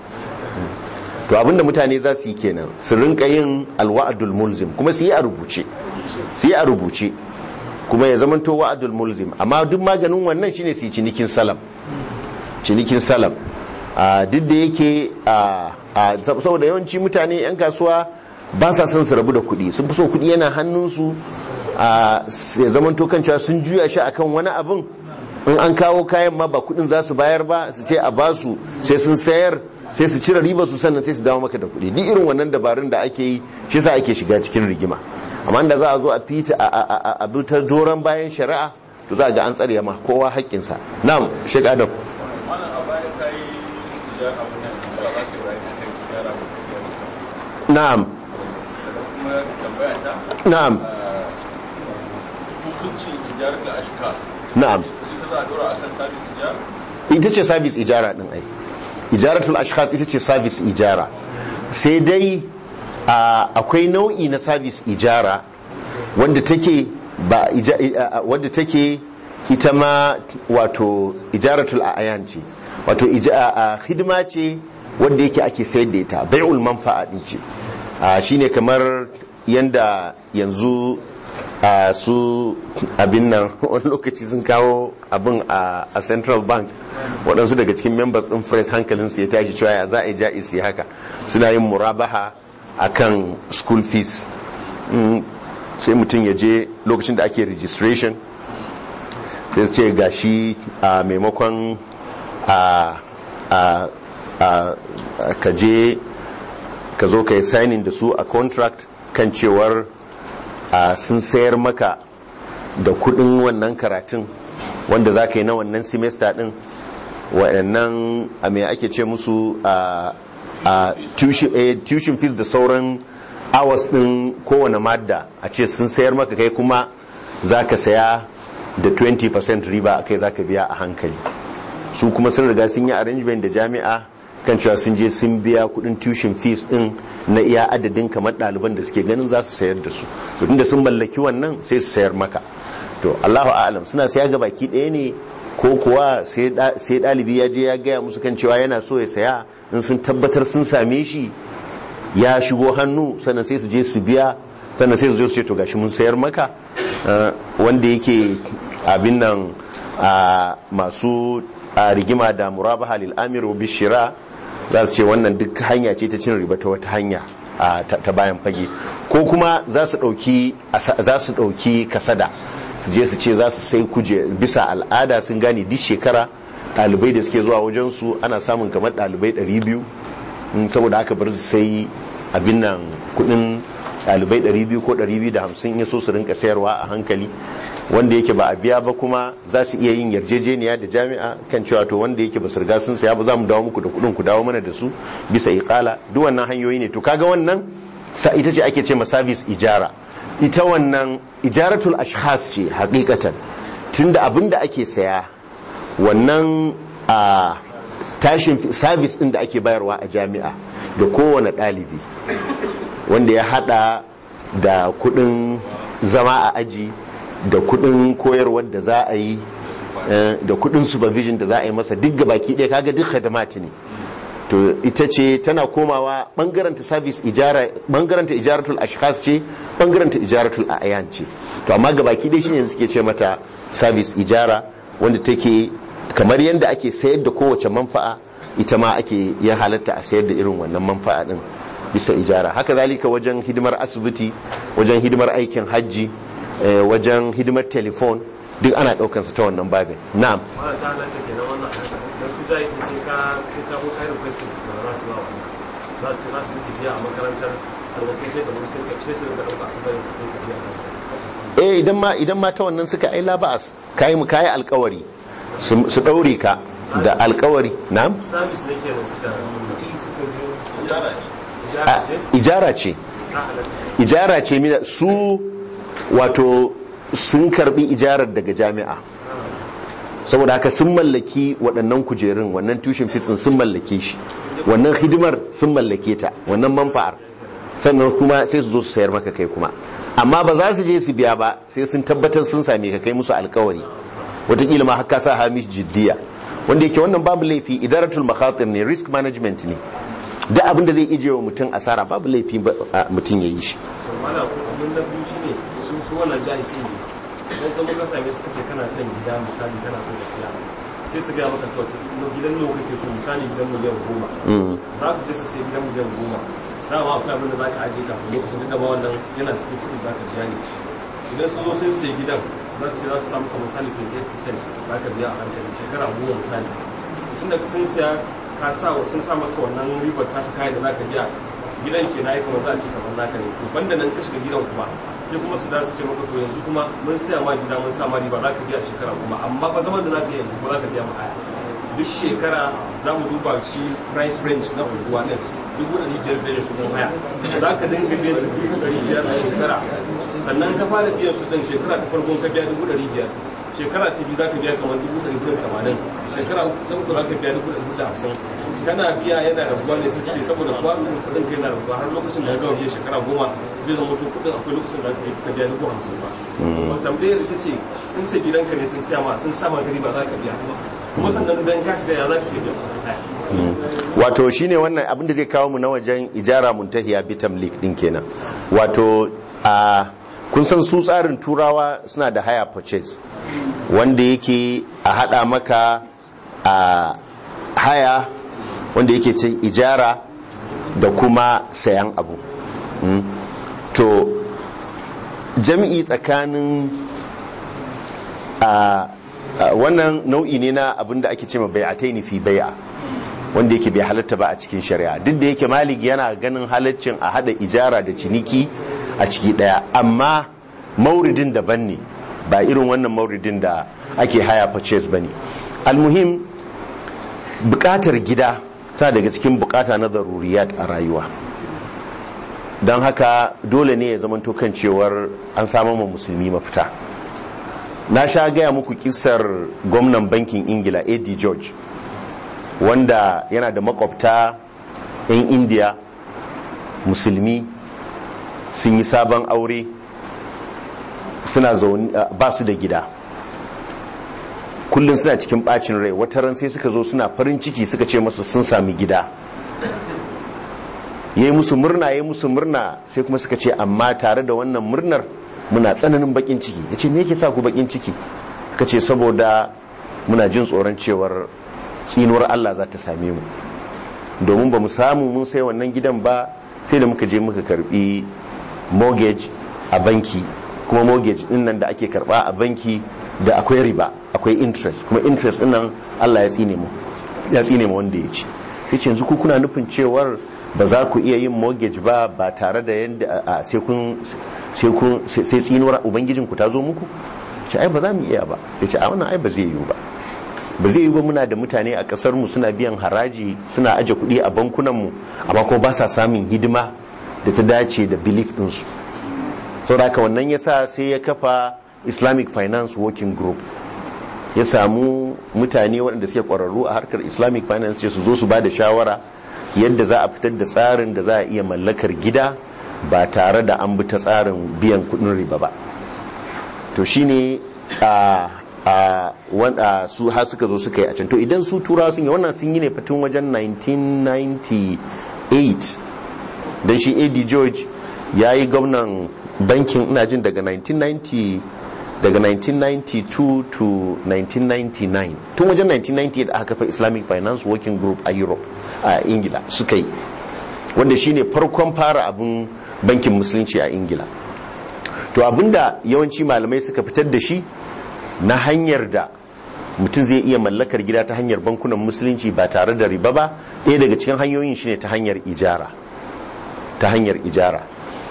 to abinda mutane za su yi kenan su rinka yin alwa'adul mulzim kuma su yi a rubuce su yi a rubuce kuma ya zamanto wa'adul mulzim amma duk maganin wannan shine su yi cinikin salam cinikin salam a duk da yake a a saboda yawanci mutane yan kasuwa ba sa son su rabu da kuɗi sun fi so kuɗi yana hannunsu a ya zamanto kan cewa sun juya shi akan wani abin in an kawo kayan ma ba kuɗin za su bayar ba su ce a basu sai sun sayar sai su cire riba su sannan sai su dawo maka da kuɗi duk irin wannan dabarun da ake yi shi yasa ake shiga cikin rigima amma da za a zo a fita a a a a bi ta doron bayan shari'a to za a ga an tsare ma kowa haƙƙinsa na'am shek adam wannan a baya ka yi tijara abu nan da za ka yi bayani a kan tijara abu na'am sannan kuma tambaya ta na'am ah, hukuncin tijarar da ashkas na'am ita za a dora a kan sabis tijara ita ce service ijara din ai ijaratul ashkhas ita ce service ijara sai dai a, akwai nau'i na service ijara wanda take ba ija, a- wadda take ita ma wato ijaratul ayan ce wato ija, a, a, hidima ce wanda yake ake sayar da ita bai'ul manfa'a din ce a, shine kamar yanda yanzu a su abin nan wani lokaci sun kawo abin a a central bank waɗansu daga cikin members ɗin press hankalinsu ya tashi cewa ya za a yi ja'isi haka suna yin murabaha a kan school fees Mm, sai mutum ya je lokacin da ake registration sai su ce ga shi a maimakon a a a ka je ka zo ka yi signing da su a contract kan cewar a sun sayar maka da kudin wannan karatun wanda za ka yi na wannan semester din waɗannan a mai ake ce musu a a tuition eh, tuition fees da sauran hours din kowane madda a ce sun sayar maka kai kuma za ka saya da 20% riba a kai za ka biya a hankali su kuma sun riga sun yi arrangement da jami'a kan cewa sun je sun biya kudin tuition fees din na iya adadin kamar ɗaliban da suke ganin za su sayar da su to tunda sun mallaki wannan sai su sayar maka to Allahu a'lam suna saya ga baki ɗaya ne ko kuwa sai da- sai ɗalibi ya je ya gaya musu kan cewa yana so ya saya in sun tabbatar sun same shi ya shigo hannu sannan sai su je su biya sannan sai su zo su ce to gashi mun sayar maka Uh, wanda yake abin nan a masu a rigima da murabaha lil amir wa bishira za su ce wannan duk hanya ce ta cin riba ta wata hanya a ta ta bayan fage ko kuma za su dauki asa- za su dauki kasada su je su ce za su sai kuje bisa al'ada sun gane duk shekara ɗalibai da suke zuwa wajen su ana samun kamar ɗalibai 200 Mm, saboda haka bar su sai abin nan kudin ɗalibai 200 ko 250 ya so su rinka sayarwa a hankali wanda yake ba a biya ba kuma za su iya yin yarjejeniya da jami'a kan cewa to wanda yake ba su riga sun saya ba za mu dawo muku da kuɗin ku dawo mana da su bisa iqala duk wannan hanyoyi ne to kaga wannan sa ita ce ake ce ma service ijara ita wannan ijaratul ashkhas ce hakikatan tunda abin da ake saya wannan a tashin service din da ake bayarwa a jami'a ga kowane ɗalibi wanda ya hada da kudin zama a aji da kudin koyarwar da za a yi eh, da kudin supervision da za a yi masa duk gabaki ɗaya kaga duk khadamati ne to ita ce tana komawa bangaranta service ijara bangaranta ijaratul ashkhas ce bangaranta ijaratul ayan ce to amma gabaki dai shine suke ce mata service ijara wanda take kamar yadda ake sayar da kowace manfa'a ita ma ake ya halatta a sayar da irin wannan manfa'a din bisa ijara haka zalika wajen hidimar asibiti wajen hidimar aikin hajji eh, wajen hidimar telefon duk ana daukan su ta wannan babin na'am wannan ta halatta ke na wannan haka don su jayi sai sai ka sai ka kai request da za su ba wannan za su ce za su su biya a makarantar sannan kai sai ka zo sai ka sai su ka dauka su bari sai ka biya eh idan ma idan ma ta wannan suka ai laba'as kai mu kai alkawari su su daure ka da alkawari na'am service ne kenan suka kuɗi suka biyo A, ijara ce ijara ce mina su wato sun karbi ijarar daga jami'a saboda haka sun mallaki waɗannan kujerun wannan tushen fitsin sun mallake shi wannan hidimar sun mallake ta wannan manfa'ar sannan kuma sai su zo su sayar maka kai kuma amma ba za su je su biya ba sai sun tabbatar sun same ka kai musu alkawari wataƙila ma haka sa hamish jiddiya wanda yake wannan babu laifi idaratul makhatir ne risk management ne duk abin da zai ije wa mutum asara babu laifi ba- a- mutum ya yi shi to malam abin da biyu shine su su wannan jayi shi ne idan ka muka same su kace kana son gida misali kana so ka siya sai su ga maka to gidan nawa kake so misali gidan miliyan goma Mm. za su je su sai gidan miliyan goma dama akwai abin da za ka aje kafin lokacin duk da ba wannan yana cikin kuɗi za ka biya ne idan sun zo sai su sai gidan za su ce za su samu ka misali 28% za ka biya a hankali shekara goma misali tunda sun siya ka sa wa sun sa maka wannan ribar ta su kayan da za ka biya gidan ke na yi kuma za a ce kamar naka ne to banda nan ka shiga gidan kuma sai kuma su da su ce maka to yanzu kuma mun siya ma gida mun sa ma riba za ka biya a shekara kuma amma fa zaman da za ka yi yanzu kuma za ka biya ma haya duk shekara za mu duba shi price range na unguwa ɗin dubu ɗari biyar da ya kudin haya za ka dinga biyan su dubu ɗari biyar a shekara sannan ka fara biyan su ɗin shekara ta farkon ka biya dubu ɗari biyar shekara ta biyu za ka biya kamar dubu ɗari biyar tamanin shekara ta uku za ka biya dubu ɗari biyar hamsin kana biya yana rabuwa ne sai su ce saboda kuwa kuɗin ka yana rabuwa har lokacin da ka gama biyan shekara goma zai zama to kuɗin akwai lokacin da ka yi ka biya dubu hamsin ba. Mm. tambayar ita ce sun ce gidanka ne sun siya ma sun sa ma gari ba za ka biya kuma sannan dan ka shiga ya za ka iya biya kuɗin haya Mm. wato shine wannan abin da zai kawo mu na wajen ijara muntahiya bitam league din kenan wato a kun san su tsarin turawa suna da haya purchase wanda yake a hada maka a haya wanda yake ce ijara da kuma sayan abu Mm. to jami'i tsakanin a a wannan nau'i ne na abin da ake cewa bai'ataini fi bai'a wanda yake bai halatta ba a cikin shari'a duk da yake malik yana ganin halaccin a hada ijara da ciniki a ciki daya amma mauridin daban ne ba irin wannan mauridin da ake haya purchase bane almuhim bukatar gida ta daga cikin bukata na zaruriyat a rayuwa don haka dole ne ya zamanto kan cewar an samu ma musulmi mafita na sha gaya muku kisar gwamnan bankin ingila ad george wanda yana da makwabta 'yan indiya musulmi sun yi sabon aure suna zaune ba su da gida kullum suna cikin bacin rai wata ran sai suka zo suna farin ciki suka ce masa sun sami gida ya yi musu murna ya yi musu murna sai kuma suka ce amma tare da wannan murnar muna tsananin bakin ciki ya ce me yake sa ku bakin ciki ka ce saboda muna jin tsoron cewar tsinuwar Allah za ta same mu domin ba mu samu mun sai wannan gidan ba sai da muka je muka karbi mortgage a banki kuma mortgage din nan da ake karba a banki da akwai riba akwai interest kuma interest din nan Allah ya tsine mu ya tsine mu wanda ya ci yace yanzu ku kuna nufin cewar ba za ku iya yin mortgage ba ba tare da yanda a- a- sai kun sai kun sai sai tsinuwar ubangijin ku ta zo muku ce ai ba za mu iya ba sai ce a wannan ai ba zai yiwu ba ba zai yiwu ba muna da mutane a kasar mu suna biyan haraji suna aje kuɗi a bankunan mu amma kuma ba sa samun hidima da ta dace da belief din su saboda haka wannan yasa sai ya kafa Islamic Finance Working Group ya samu mutane waɗanda suke ƙwararru a harkar islamic finance ce su zo su ba da shawara yadda za a fitar da tsarin da za a iya mallakar gida ba tare da an bi ta tsarin biyan kudin riba ba to shine a a wanda su har suka zo suka yi a can to idan su turawa sun yi wannan sun yi ne fatin wajen 1998 don shi ad george ya yi gwamnan bankin ina jin daga 1990 daga 1992 to 1999 tun wajen 1998 aka kafa islamic finance working group a europe a ingila suka yi wanda shine farkon fara abin bankin musulunci a ingila to abinda yawanci malamai suka fitar da shi na hanyar da mutum zai iya mallakar gida ta hanyar bankunan musulunci ba tare da riba ba ɗaya daga cikin hanyoyin shine ta hanyar ijara ta hanyar ijara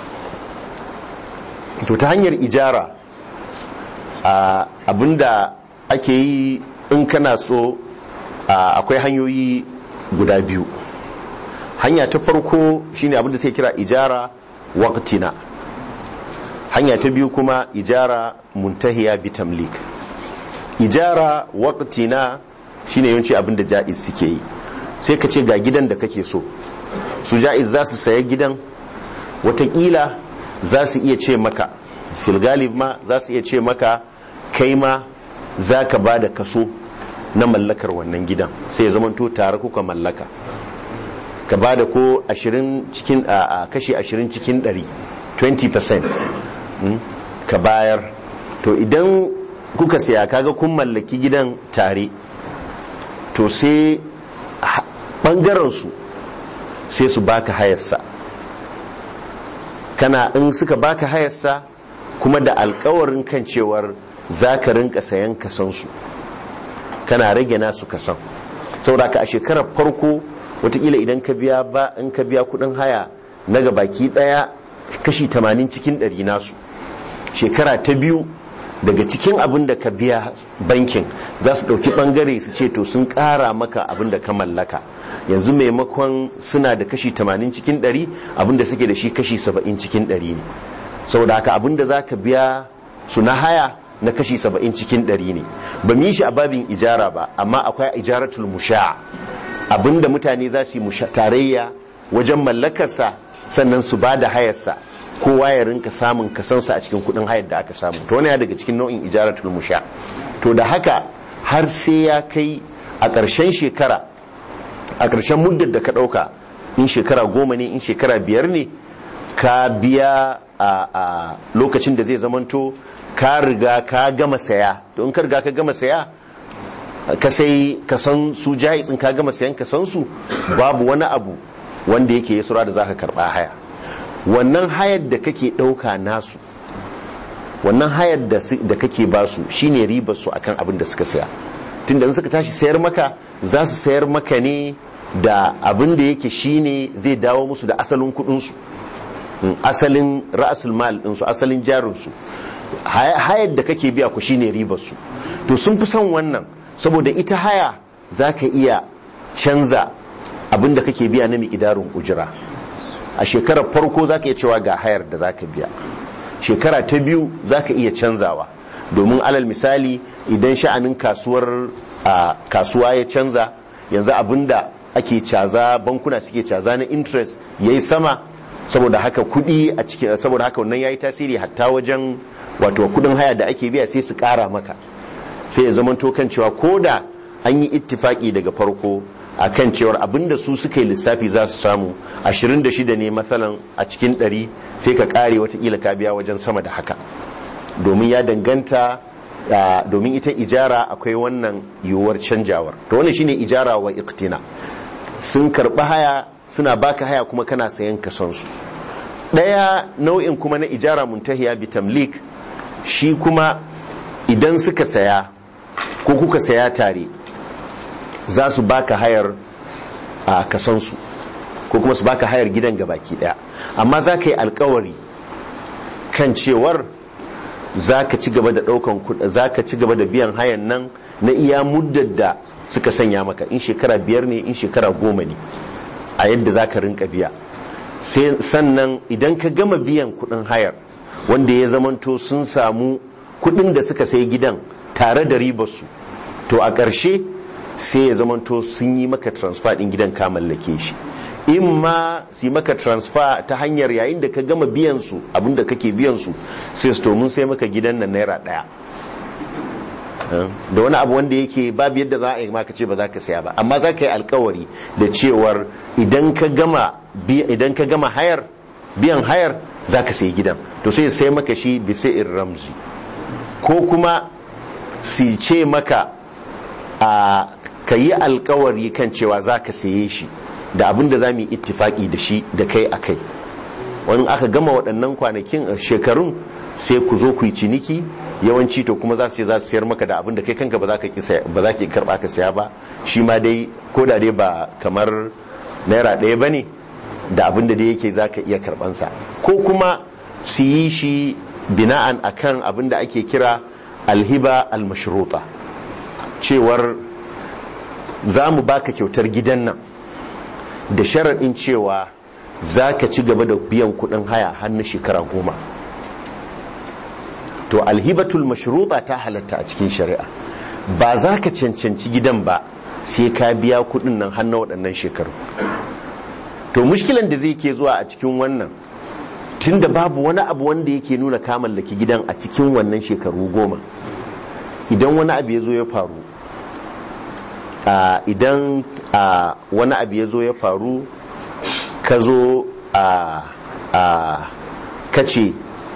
to ta hanyar ijara a abinda ake yi in kana so a, akwai hanyoyi guda biyu hanya ta farko shine abinda sai kira ijara waqtina hanya ta biyu kuma ijara muntahiya bitamlik ijara waqtina shine yawanci abinda ja'iz suke yi sai ka ce ga gidan da kake so su ja'iz za su saya gidan watakila za su iya ce maka filgalib ma za su iya ce maka kai ma za ka ba da kaso na mallakar wannan gidan sai ya zamanto tare kuka mallaka ka ba da ko 20 cikin a kashi 20 cikin 100 20% mm, ka bayar to idan kuka siya kaga kun mallaki gidan tare to sai bangaren su sai su baka hayarsa kana in suka baka hayarsa kuma da alkawarin kan cewar za ka rinka sayan kasansu kana rage nasu kasan saboda ka a shekarar farko watakila idan ka biya ba in ka biya kudin haya na ga baki daya kashi 80 cikin 100 nasu shekara ta biyu daga cikin abin da ka biya bankin za su ɗauki ɓangare su ce to sun ƙara maka abin da ka mallaka yanzu maimakon suna da kashi 80 cikin 100 abin da suke da shi kashi 70 cikin 100 ne saboda haka abin da za ka biya su na haya na kashi 70 cikin 100 ne ba mu yi shi a babin ijara ba amma akwai ijaratul musha abin da mutane za su yi tarayya wajen mallakarsa sannan su ba da hayarsa kowa ya rinka samun kasansa a cikin kudin hayar da aka samu to wani ya daga cikin nau'in ijaratul musha to da haka har sai ya kai a ƙarshen shekara a ƙarshen muddar da ka ɗauka in shekara goma ne in shekara biyar ne ka biya a lokacin da zai zamanto ka riga ka gama saya to in ka riga ka gama saya ka sai ka san su jahitsin ka gama sayan ka san su babu wani abu wanda yake ya sura da zaka karba haya wannan hayar da kake dauka nasu wannan hayar da kake basu shine ribar su akan abin da suka saya tunda in suka tashi sayar maka za su sayar maka ne da abin da yake shine zai dawo musu da asalin kudin su asalin ra'asul mal din su asalin jarin su hayar da kake biya ku shine ribar su to sun fi son wannan saboda ita haya zaka iya canza abin da kake biya na miƙidarin ujira a shekarar farko zaka iya cewa ga hayar da zaka biya shekara ta biyu zaka iya canzawa domin alal misali idan sha'anin kasuwar kasuwa ya canza yanzu abinda ake caza bankuna suke caza na interest yayi sama saboda haka kudi a cikin saboda haka wannan yayi tasiri hatta wajen wato kudin haya da ake biya sai su kara maka sai ya zama kan cewa koda an yi ittifaki daga farko akan cewar abinda su suka yi lissafi za su samu 26 ne matsalan a cikin 100 sai ka kare watakila ka biya wajen sama da haka domin ya danganta domin ita ijara akwai wannan yiwuwar canjawar to wannan shine ijara wa iktina sun karɓi haya suna baka haya kuma kana sayan kasansu ɗaya nau'in kuma na ijara muntahiya bi tamlik shi kuma idan suka saya ko kuka saya tare za su baka hayar a kasansu ko kuma su baka hayar gidan gabaki daya amma za ka yi alkawari kan cewar za ka ci gaba da daukan kuɗa za ka ci gaba da biyan hayan nan na iya muddar da suka sanya maka in shekara biyar ne in shekara goma ne a yadda za ka rinka biya sannan idan ka gama biyan kuɗin hayar wanda ya zamanto sun samu kuɗin da suka sai gidan tare da ribarsu to a ƙarshe sai ya zamanto sun yi maka transfer ɗin gidan ka mallake shi in ma su yi maka transfer ta hanyar yayin da ka gama biyan su abinda kake biyan su sai su mun sai maka gidan nan naira ɗaya da wani abu wanda yake babu yadda za a yi maka ce ba za ka saya ba amma za ka yi alkawari da cewar idan ka gama idan ka gama hayar biyan hayar za ka sayi gidan to sai sai maka shi bisa in ramzi ko kuma su ce maka a ka yi alkawari kan cewa za ka saye shi da abin da za mu yi ittifaki da shi da kai a kai wani aka gama waɗannan kwanakin shekarun sai ku zo ku yi ciniki yawanci to kuma za su za su sayar maka da abin da kai kanka ba za ka ki karba ka saya ba shi ma dai ko da dai ba kamar naira ɗaya ba ne da abin da dai yake za ka iya karbansa ko kuma su yi shi bina'an akan abin da ake kira alhiba almashruta cewar za mu baka kyautar gidan nan da sharaɗin cewa za ka ci gaba da biyan kuɗin haya hannun shekara goma to alhibatul mashruta ta halatta a cikin shari'a ba za ka cancanci gidan ba sai ka biya kuɗin nan hannun waɗannan shekaru to mushkilan da zai ke zuwa a cikin wannan tunda babu wani abu wanda yake nuna ka mallaki gidan a cikin wannan shekaru goma idan wani abu ya zo ya faru idan wani abu ya zo ya faru ka zo a kace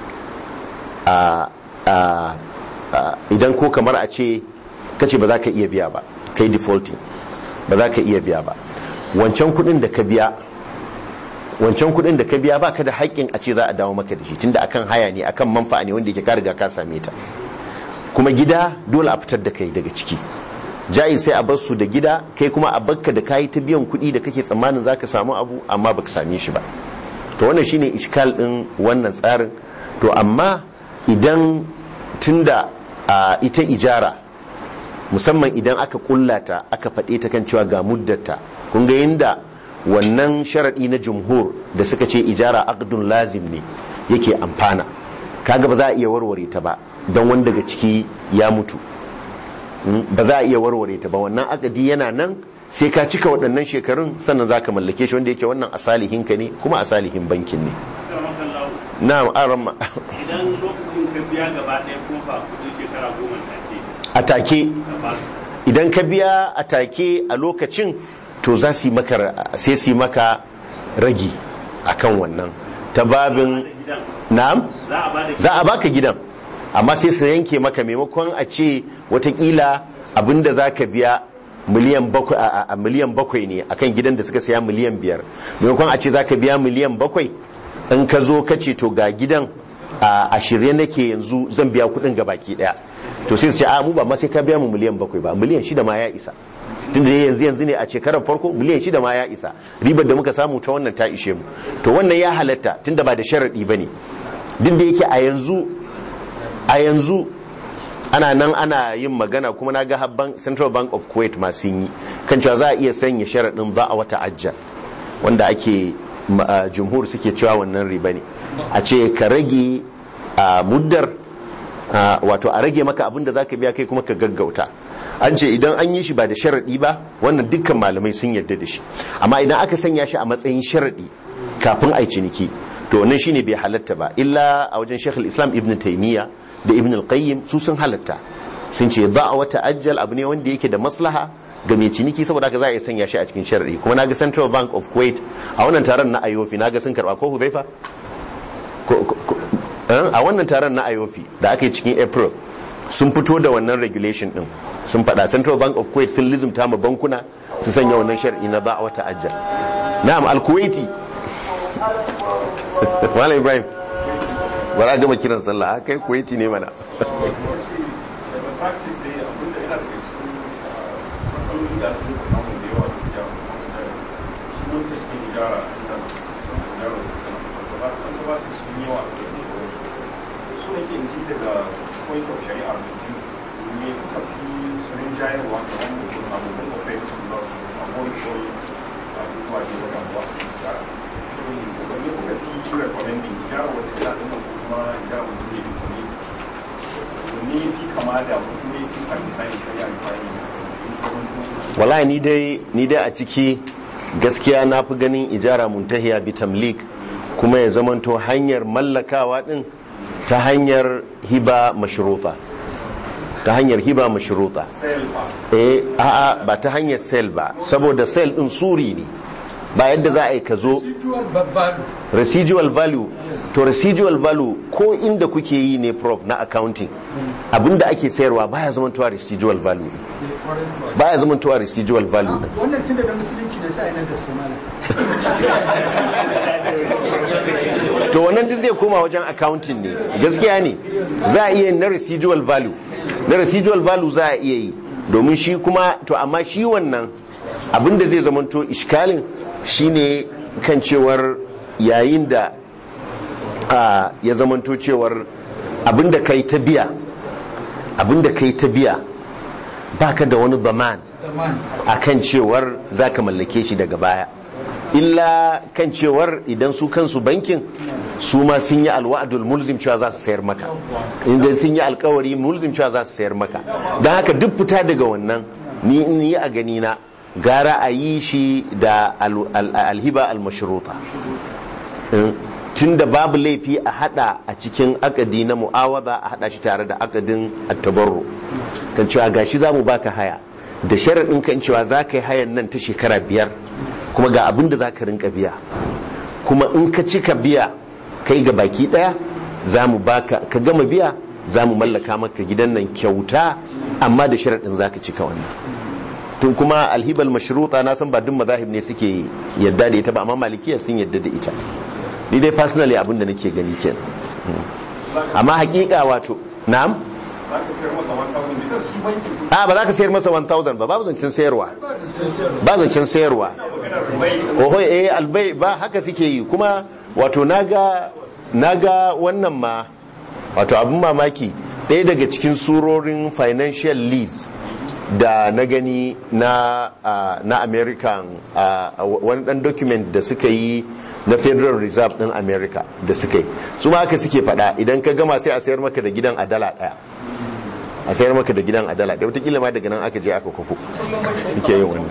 idan ko kamar a ce kace ba za ka iya biya ba kai defaulting ba za ka iya biya ba wancan kudin da ka biya wancan kudin da ka biya baka da haƙƙin a ce za a dawo maka da shi tunda akan haya ne akan manfa'a ne wanda yake ka riga ka same ta kuma gida dole a fitar da kai daga ciki jayi sai a bar su da gida kai kuma a bakka da kayi ta biyan kuɗi da kake tsammanin zaka samu abu amma baka same shi ba to wannan shine iskal din wannan tsarin to amma idan tunda ita ijara musamman idan aka kullata aka faɗe ta kan cewa ga muddata kun ga yinda wannan sharaɗi na jumhur da suka ce ijara aqdun lazim ne yake amfana kaga ba za a iya warware ta ba don wani daga ciki ya mutu ba za a iya warware ta ba wannan akadi yana nan sai ka cika waɗannan shekarun sannan za ka mallake shi wanda yake wannan asalihin ka ne kuma asalihin bankin ne na aran idan lokacin ka biya gaba ɗaya ko fa kudin shekara goma take a take idan ka biya a take a lokacin to za su yi maka sai su yi maka ragi akan wannan ta babin na'am za a baka gidan amma sai su yanke maka maimakon a ce watakila abinda za ka biya miliyan bakwai a miliyan bakwai ne akan gidan da suka saya miliyan biyar maimakon a ce za ka biya miliyan bakwai in ka zo ka ce to ga gidan a shirye nake yanzu zan biya kudin ga baki daya to sai su ce a mu ba ma sai ka biya mu miliyan bakwai ba miliyan shida ma ya isa tunda yanzu yanzu ne a shekarar farko miliyan shida ma ya isa ribar da muka samu ta wannan ta ishe mu to wannan ya halatta tunda ba da sharadi ba ne duk da yake a yanzu a yanzu ana nan ana yin magana kuma na ga habban central bank of kuwait masu yi kan cewa za a iya sanya sharaɗin ba a wata ajiyar wanda ake jumhur suke cewa wannan riba ne a ce ka rage a muddar wato a rage maka abinda za ka biya kai kuma ka gaggauta an ce idan an yi shi ba da sharaɗi ba wannan dukkan malamai sun yarda da shi amma idan aka sanya shi a matsayin sharaɗi kafin a yi ciniki to wannan shine bai halatta ba illa a wajen shekul islam ibn taimiyya da ibn al-qayyim su sun halatta sun ce ba a wata ajal abu ne wanda yake da maslaha ga mai ciniki saboda haka za a iya sanya shi a cikin sharadi kuma naga central bank of kuwait a wannan taron na ayofi naga sun karba ko huzaifa a wannan taron na ayofi da aka yi cikin april sun fito da wannan regulation din sun faɗa central bank of kuwait sun lizumta ma bankuna su sanya wannan sharadi na ba a wata ajal na'am al-kuwaiti Malam Ibrahim bara a gama kiran sallah kai kuwaiti ne mana practice ne abinda yana da su matsaloli da ake samu da yawa gaskiya wanda suke ijara ina ijara da ba an ba su sun yawa a cikin su ne ke ji daga point of shari'a da biyu ne kusa fi sunan jayarwa da wanda ke samu da kofai su za su abuwan kawai abubuwa ne da damuwa su ijara wani kuka fi recommending ijara wata ya ɗin kuma ijara wata zai bi ne ne fi kama da kuma fi sami kayan shari'a da kayan wallahi ni dai ni dai a ciki gaskiya na fi ganin ijara muntahiya bi tamlik kuma ya zamanto hanyar mallakawa din ta hanyar hiba mashruta ta hanyar hiba mashruta eh a'a ba ta hanyar sale ba saboda sale din suri ne ba yadda za a yi ka zo residual value to residual value ko inda kuke yi ne prof na accounting abinda ake sayarwa baya zamantowa residual value baya zamantowa residual value din wannan tunda da musulunci ne sai nan da su mana to wannan duk zai koma wajen accounting ne gaskiya ne za a iya yin na residual value na residual value za a iya yi domin shi kuma to amma shi wannan abinda zai zamanto iskalin shine kan cewar yayin da a, ya zamanto cewar abinda kai ta biya abinda kai ta biya baka da wani zaman a kan cewar za ka mallake shi daga baya illa kan cewar idan su kansu bankin su ma sun yi alwa'adul mulzim cewa za su sayar maka inda sun yi alkawari mulzim cewa za su sayar maka don haka duk fita daga wannan ni in yi a gani na gara a yi shi da alhiba almashruta tun da babu laifi a hada a cikin akadi na mu'awaza a hada shi tare da akadin attabarro kan cewa gashi za mu baka haya da sharaɗin kan cewa za ka yi hayan nan ta shekara biyar kuma ga abin da za ka rinka biya kuma in ka cika biya kai ga baki ɗaya za mu baka ka gama biya za mu mallaka maka gidan nan kyauta amma da sharaɗin za ka cika wannan tun kuma alhibal mashruta na san ba duk mazahib ne suke yadda da ita ba amma malikiya sun yadda da ita ni dai personally abin da nake gani kenan amma hakika wato na'am a ba za ka sayar masa 1000 ba babu zancen sayarwa ba zancen sayarwa oho eh albai ba haka suke yi kuma wato naga naga wannan ma wato abin mamaki ɗaya daga cikin surorin financial lease da na gani na uh, na american uh, wani dan document da suka yi na federal reserve din america da suka yi su ma haka suke fada idan ka gama sai a sayar maka da gidan a dala daya a sayar maka da gidan a dala daya wataƙila ma daga nan aka je aka kwafo nke yin wani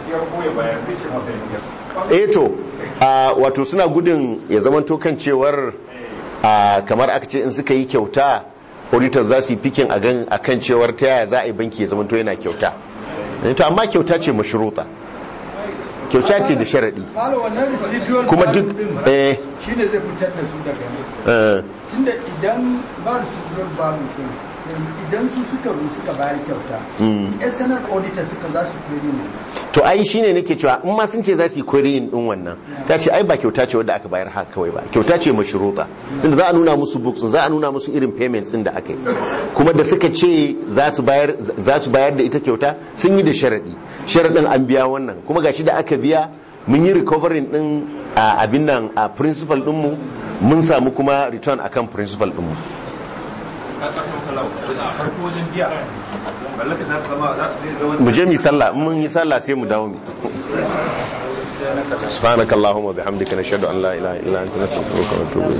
eh to uh, wato suna gudun ya zamanto kan cewar kamar aka ce in suka yi kyauta auditors za su yi fikin a kan cewar ta yaya za a yi banki ya zama to yana kyauta to amma kyauta ce mashruta kyauta ce da sharaɗi kuma duk eh shi ne zai fitar da su daga ne tunda idan ba residual value din idan su suka zo suka bayar kyauta external auditor suka za su query ne to ai shine nake cewa in ma sun ce za su yi querying din wannan ta ce ai ba kyauta ce wadda aka bayar haka kawai ba kyauta ce mashruta tunda za a nuna musu books za a nuna musu irin payments din da aka yi kuma da suka ce za su bayar za su bayar da ita kyauta sun yi da sharadi sharadin an biya wannan kuma gashi da aka biya mun yi recovering din abin nan a principal din mu mun samu kuma return akan principal din mu mu je mu sallah mun yi sallah sai mu dawo mu سبحانك اللهم وبحمدك نشهد ان لا اله الا انت نستغفرك ونتوب اليك